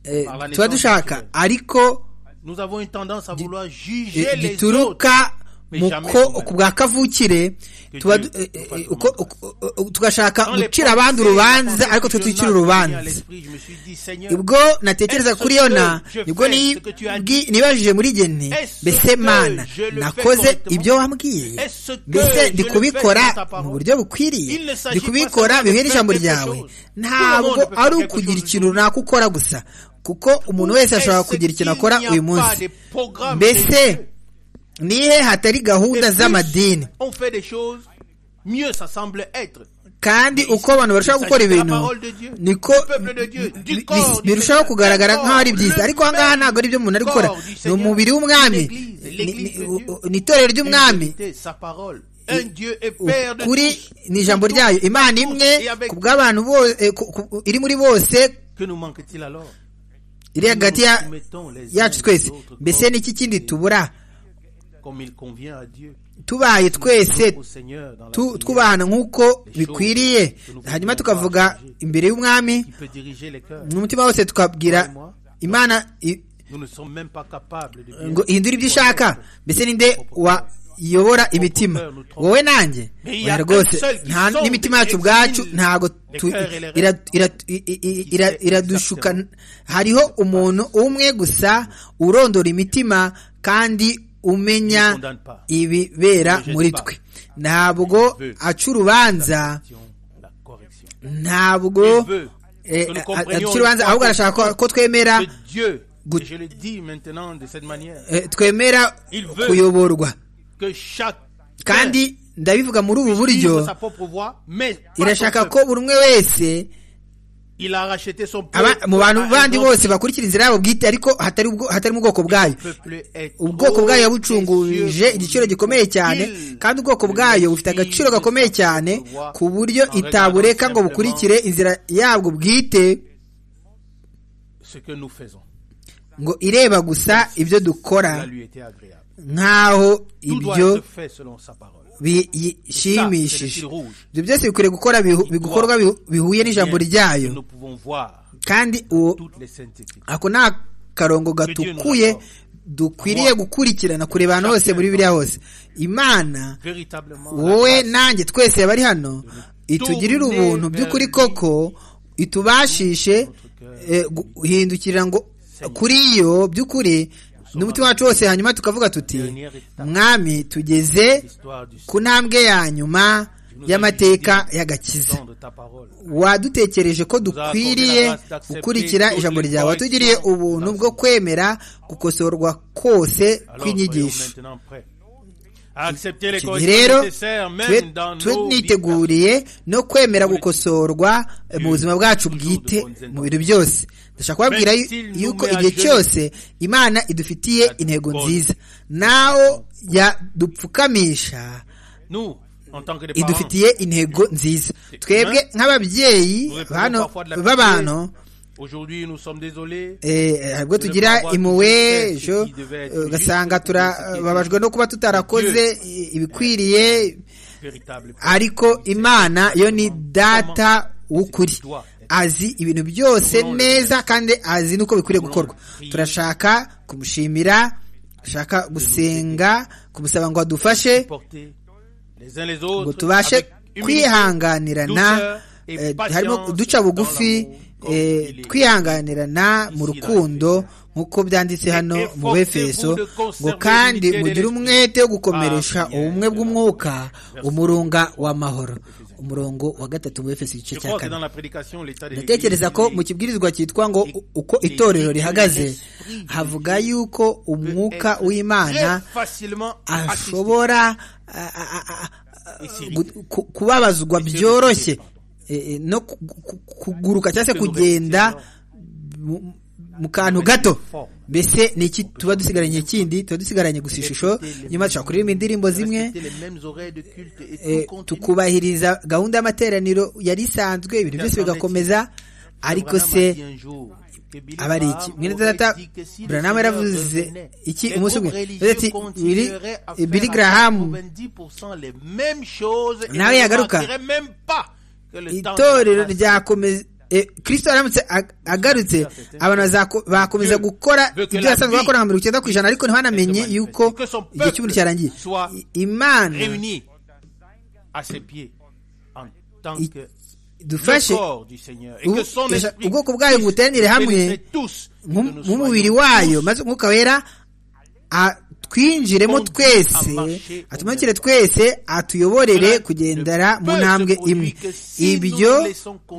eh, tuba dushaka ariko nous avons une tendance à vouloir eh, juger les autres. bituruka mu jamais ko nous-mêmes. ku bwa kavukire tuba du- Dieu eh, eh, nous fasse uko- comprendre. uko- uko- tugashaka Dans les gucira abandi pensées, urubanza la pensée ariko twe de twicira Jonas m'est venue à urubanza l'esprit. Je me suis dit, Seigneur, ubwo natekereza kuri yona nibwo ni- bwi- nibajije muri geni mbese mana nakoze ibyo wambwiye mbese ndi kubikora mu buryo bukwiriye ndi kubikora bihuye n'ijambo ryawe ntabwo ari ukugira ikintu runaka ukora gusa kuko umuntu wese ashobora kugira ikintu akora uyu munsi mbese nihe hatari gahunda z'amadini on fait des choses, mieux ça semble être. kandi uko abantu barushaho gukora ibintu niko bi- bi- birushaho kugaragara nk'aho ari byiza ariko aha ngaha ntabwo ari byo umuntu ari gukora ni umubiri w'umwami ni- ni- u- ni itorero ry'umwami Écoutez sa parole. Un Dieu est père de ukuri tous. ni ijambo ryayo imana imwe ku bw'abantu bo- eh, ku- ku- iri muri bose Que nous manque-t-il alors iri hagati ya- yacu twese mbese n'iki kindi tubura Comme il convient à Dieu. tubaye twese Au Seigneur dans la tu- prière, twubahana nk'uko bikwiriye hanyuma tukavuga imbere y'umwami qui peut diriger les cœurs. n'umutima wose tukabwira imana i- Nous ne sommes même pas capables de bien ngo ihindure ibyo ushaka mbese ninde wayobora imitima wowe nanjye oya rwose nta n'imitima yacu ubwacu ntabwo tu- ira- ira- i- i- i- ira- iradushuka hariho umuntu umwe gusa urondora imitima kandi umenya ibibera muri twe ntabwo aca urubanza la correction. ntabwo eh, aca urubanza ahubwo arashaka ko- ko twemera Que Dieu, Good. et je le dis maintenant de cette manière, eh, twemera Il veut- kuyoborwa que chaque kandi ndabivuga muri ubu buryo sa propre voix, mais pas irashaka son ko buri umwe wese Il a racheté son peuple. aba- mu bantu par un bandi autre. bose bakurikira inzira yabo bwite ariko hatari ubwo- hatari mu bwoko bwayo Peuple est ubwoko trop bwayo yabucunguje précieux igiciro gikomeye cyane Il- kandi ubwoko bwayo bufite agaciro gakomeye cyane ku buryo itabureka ngo bukurikire inzira yabwo bwite Ce que nous faisons, ngo ireba gusa ibyo dukora ça lui était agréable. nk'aho Tout doit ibyo être fait selon sa parole. Ça, c'est le bishimishije fil rouge. ibyo byose bikwiriye gukorwa bikorwa bihu- bihuye n'ijambo ryayo Nous pouvons voir kandi uwo toutes les saintes écritures. ako ni akarongo gatukuye dukwiriye gukurikirana kureba ahantu hose muri biriya hose imana Véritablement, la wowe grâce nanjye twese bari hano itugirire ubuntu by'ukuri koko itubashishe eh, guhindukirira ngo kuri yo by'ukuri n'umutima wacu wose hanyuma tukavuga tuti mwami tugeze ku ntambwe ya nyuma y'amateka y'agakiza wadutekereje ko dukwiriye gukurikira ijambo ryawe watugiriye ubuntu bwo kwemera gukosorwa kose kw'inyigisho rero tuniteguriye no kwemera gukosorwa mu buzima bwacu bwite mu bintu byose ndashaka kubabwira yuko igihe cyose imana idufitiye intego nziza naho yadupfukamisha idufitiye intego nziza twebwe nk'ababyeyi b'abantu ubwo tugira impuhwe ejo ugasanga turababajwe no kuba tutarakoze ibikwiriye ariko imana yo ni data w'ukuri azi ibintu byose neza kandi azi n'uko bikwiriye gukorwa turashaka kumushimira turashaka gusenga kumusaba ngo adufashe ngo tubashe kwihanganirana harimo duca bugufi twihanganirana mu rukundo nk'uko byanditse hano mu befeso ngo kandi mugire umwete wo gukomeresha ubumwe bw'umwuka umurunga w'amahoro umurongo wa gatatu mu befeso igice cya kane ndatekereza ko mu kibwirizwa cyitwa ngo uko itorero rihagaze havuga yuko umwuka w'imana ashobora kubabazwa byoroshye no kuguruka cyangwa se kugenda mu kantu gato mbese ni iki tuba dusigaranye ikindi tuba dusigaranye gusa ishusho nyuma dushobora kuririmba indirimbo zimwe tukubahiriza gahunda y'amateraniro yari isanzwe ibintu byose bigakomeza ariko se aba ari iki mwene data buranamu yaravuze iki umunsi umwe biri garahamu nawe yagaruka itorero ryakomeza kirisito aramutse agarutse abantu bakomeza gukora ibyo basanzwe bakora nka mirongo icyenda ku ijana ariko ntibanamenye yuko igihe cy'umuntu cyarangiye imana dufashe ubwoko bwayo buteranire hamwe nk'umubiri wayo maze umwuka wera twinjiremo twese atumanukire twese atuyoborere kugendera mu ntambwe imwe ibyo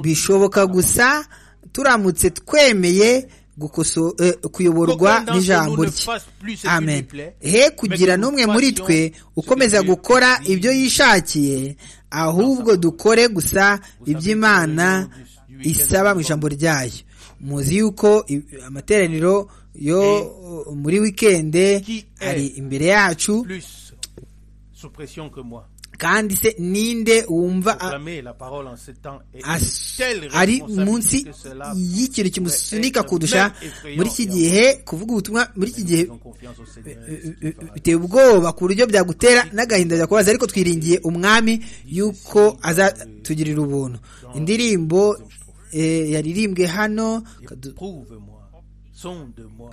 bishoboka gusa turamutse twemeye kuyoborwa n'ijambo rye amen he kugira n'umwe muri twe ukomeza gukora ibyo yishakiye ahubwo dukore gusa iby'imana isaba mu ijambo ryayo muzi yuko amateraniro yo muri wikende ari imbere yacu kandi se ninde wumva ari munsi y'ikintu kimusunika kudusha muri iki gihe kuvuga ubutumwa muri iki gihe biteye ubwoba ku buryo byagutera n'agahinda byakubaza ariko twiringiye umwami yuko azatugirira ubuntu indirimbo yaririmbwe hano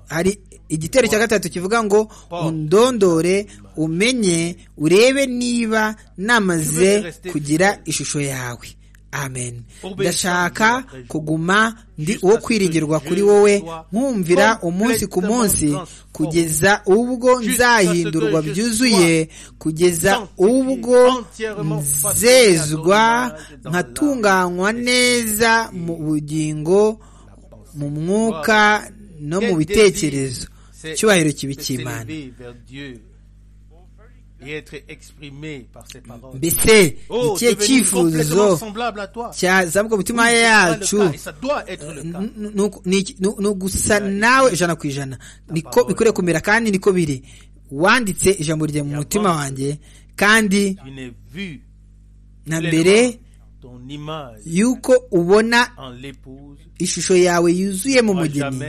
hari igitero cya gatatu kivuga ngo undondore umenye urebe niba namaze kugira ishusho yawe amen ndashaka kuguma ndi uwo kwiringirwa kuri wowe nkumvira umunsi ku munsi kugeza ubwo nzahindurwa byuzuye kugeza ubwo nzezwa nkatunganywa neza mu bugingo mu mwuka no mu bitekerezo icyubahiro kibi cy'imana mbese ikihe cyifuzo cyazambuka umutima yacu ni ugusa nawe ijana ku ijana niko bikwiriye kumera kandi niko biri wanditse ijambo rye mu mutima wanjye kandi na mbere yuko ubona ishusho yawe yuzuye mu mugeni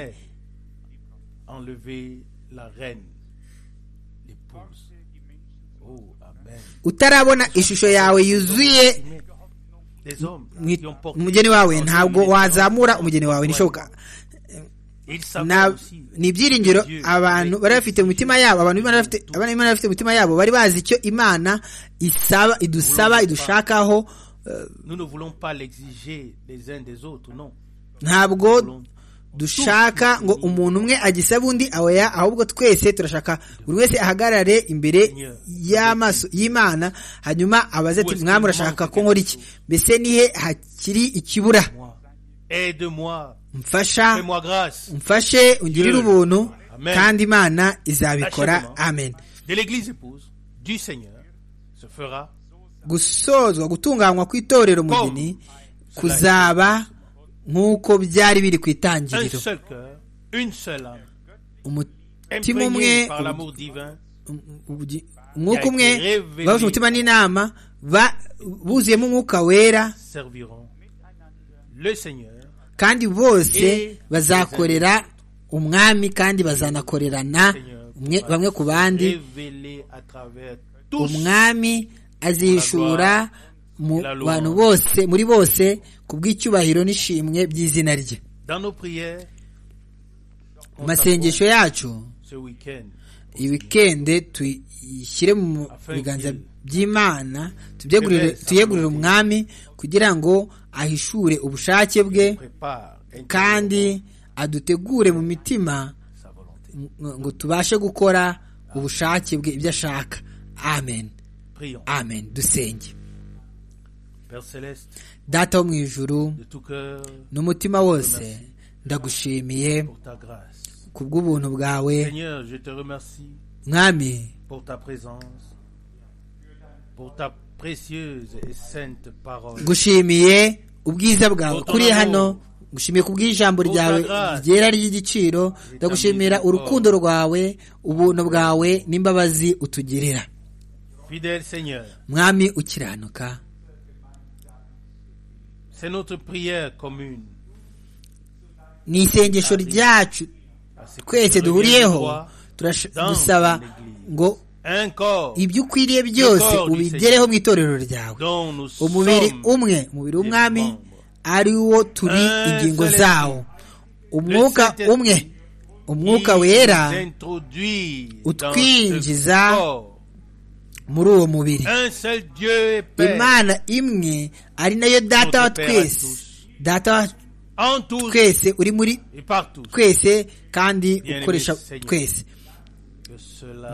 utarabona ishusho yawe yuzuye umugeni wawe ntabwo wazamura umugeni wawe nishoboka ni ibyiringiro abantu bari bafite mu mitima yabo abantu b'imana bafite mu mitima yabo bari bazi icyo imana isaba idusaba idushakaho ntabwo dushaka ngo umuntu umwe agisabe undi aweya ahubwo twese turashaka buri wese ahagarare imbere y'amaso y'imana hanyuma abaze ati mwami urashaka ko nkora iki mbese nihe hakiri ikibura mfasha mfashe ungirire ubuntu kandi imana izabikora amen gusozwa gutunganywa kw'itorero mugeni kuzaba nk'uko byari biri ku itangiriro umutima umwe umwuka umwe bahuje umutima n'inama buzuyemo umwuka wera kandi bose bazakorera umwami kandi bazanakorerana bamwe ku bandi umwami azishura mu bantu bose muri bose ku bw'icyubahiro n'ishimwe by'izina rye mu masengesho yacu iyi wikende tuyishyire mu biganza by'imana tuyegurire umwami kugira ngo ahishure ubushake bwe kandi adutegure mu mitima ngo tubashe gukora ubushake bwe ibyo ashaka amen amen dusenge data wo mu ijuru n'umutima wose ndagushimiye ku bw'ubuntu bwawe mwami gushimiye ubwiza bwawe kuri hano gushimiye ku bw'ijambo ryawe ryera ry'igiciro ndagushimira urukundo rwawe ubuntu bwawe n'imbabazi utugirira mwami ukiranuka ni isengesho ryacu twese duhuriyeho turasaba ngo ibyo ukwiriye byose ubigereho mu itorero ryawe umubiri umwe umubiri w'umwami ari wo turi ingingo zawo umwuka umwe umwuka wera utwinjiza muri uwo mubiri imana imwe ari nayo data wa twese data wa twese uri muri twese kandi ukoresha twese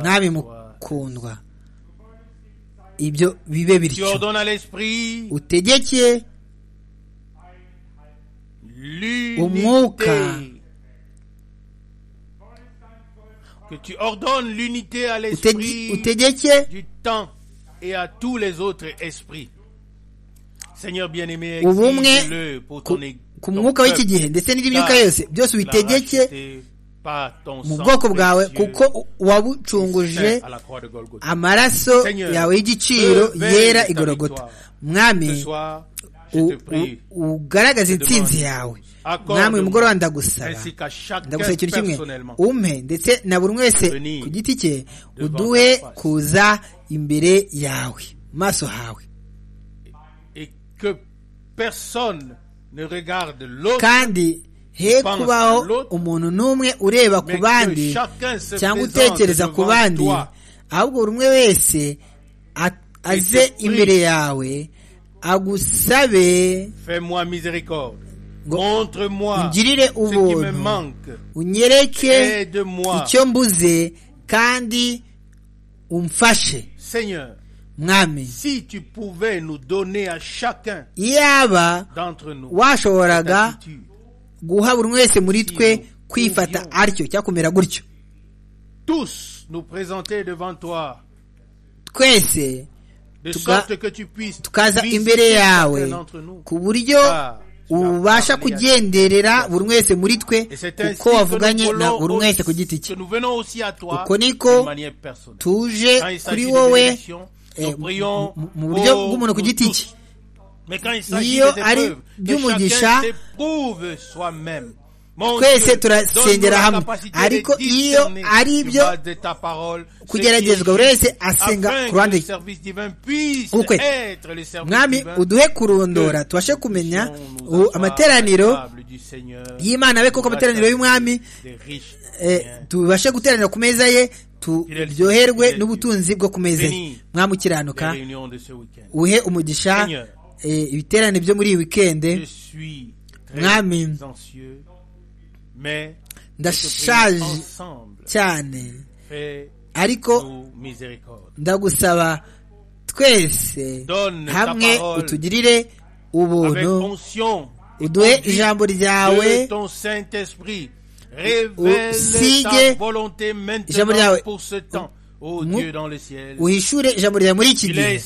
mwami mukundwa ibyo bibe bityo utegeke umwuka utegeke ubumwe ku mwuka w'iki gihe ndetse n'indi myuka yose byose ubitegeke mu bwoko bwawe kuko wabucunguje amaraso yawe y'igiciro yera igorogota mwami ugaragaza intsinzi yawe mwami mugoroba ndagusaba ndagusaba ikintu kimwe umpe ndetse na buri wese ku giti cye uduhe kuza imbere yawe maso hawe kandi he kubaho umuntu n'umwe ureba ku bandi cyangwa utekereza ku bandi ahubwo buri umwe wese aze imbere yawe agusabe ungirire ubuntu unyereke icyo mbuze kandi umfashe mwami yaba washoboraga guha buri wese muri twe kwifata atyo cyangwa kumera gutyo twese tukaza imbere yawe ku buryo ubasha kugenderera buri wese muri twe kuko wavuganye na buri wese ku giti cye uko niko tuje kuri wowe mu buryo bw'umuntu ku giti cye iyo ari by'umugisha twese turasengera hamwe ariko iyo ari ibyo kugeragezwa buri wese asenga ku ruhande ukwe mwami uduhe kurondora tubashe kumenya amateraniro y'imana be kuko amateraniro y'umwami tubashe guteranira ku meza ye turyoherwe n'ubutunzi bwo ku meza ye mwamukiranuka uhe umugisha ibiterane byo muri iyi wikende mwami ndashaje cyane ariko ndagusaba twese hamwe utugirire ubuntu uduhe ijambo ryawe usige ijambo ryawe uhishure ijambo ryawe muri iki gihe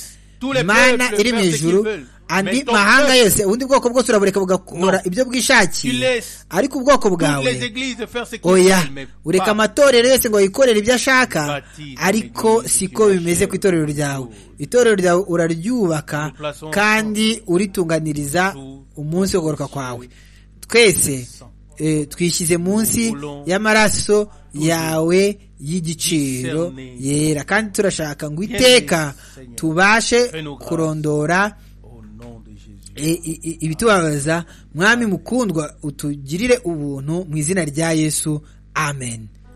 imana iri mu ijuru andi mahanga yose ubundi bwoko bwose urabureka bugakora ibyo bwishakiye ariko ubwoko bwawe oya ureka amatorero yose ngo yikorere ibyo ashaka ariko siko bimeze ku itorero ryawe itorero ryawe uraryubaka kandi uritunganiriza umunsi wo kugaruka kwawe twese twishyize munsi y'amaraso yawe y'igiciro yera kandi turashaka ngo iteka tubashe kurondora ibitubabaza mwami mukundwa utugirire ubuntu mu izina rya yesu amen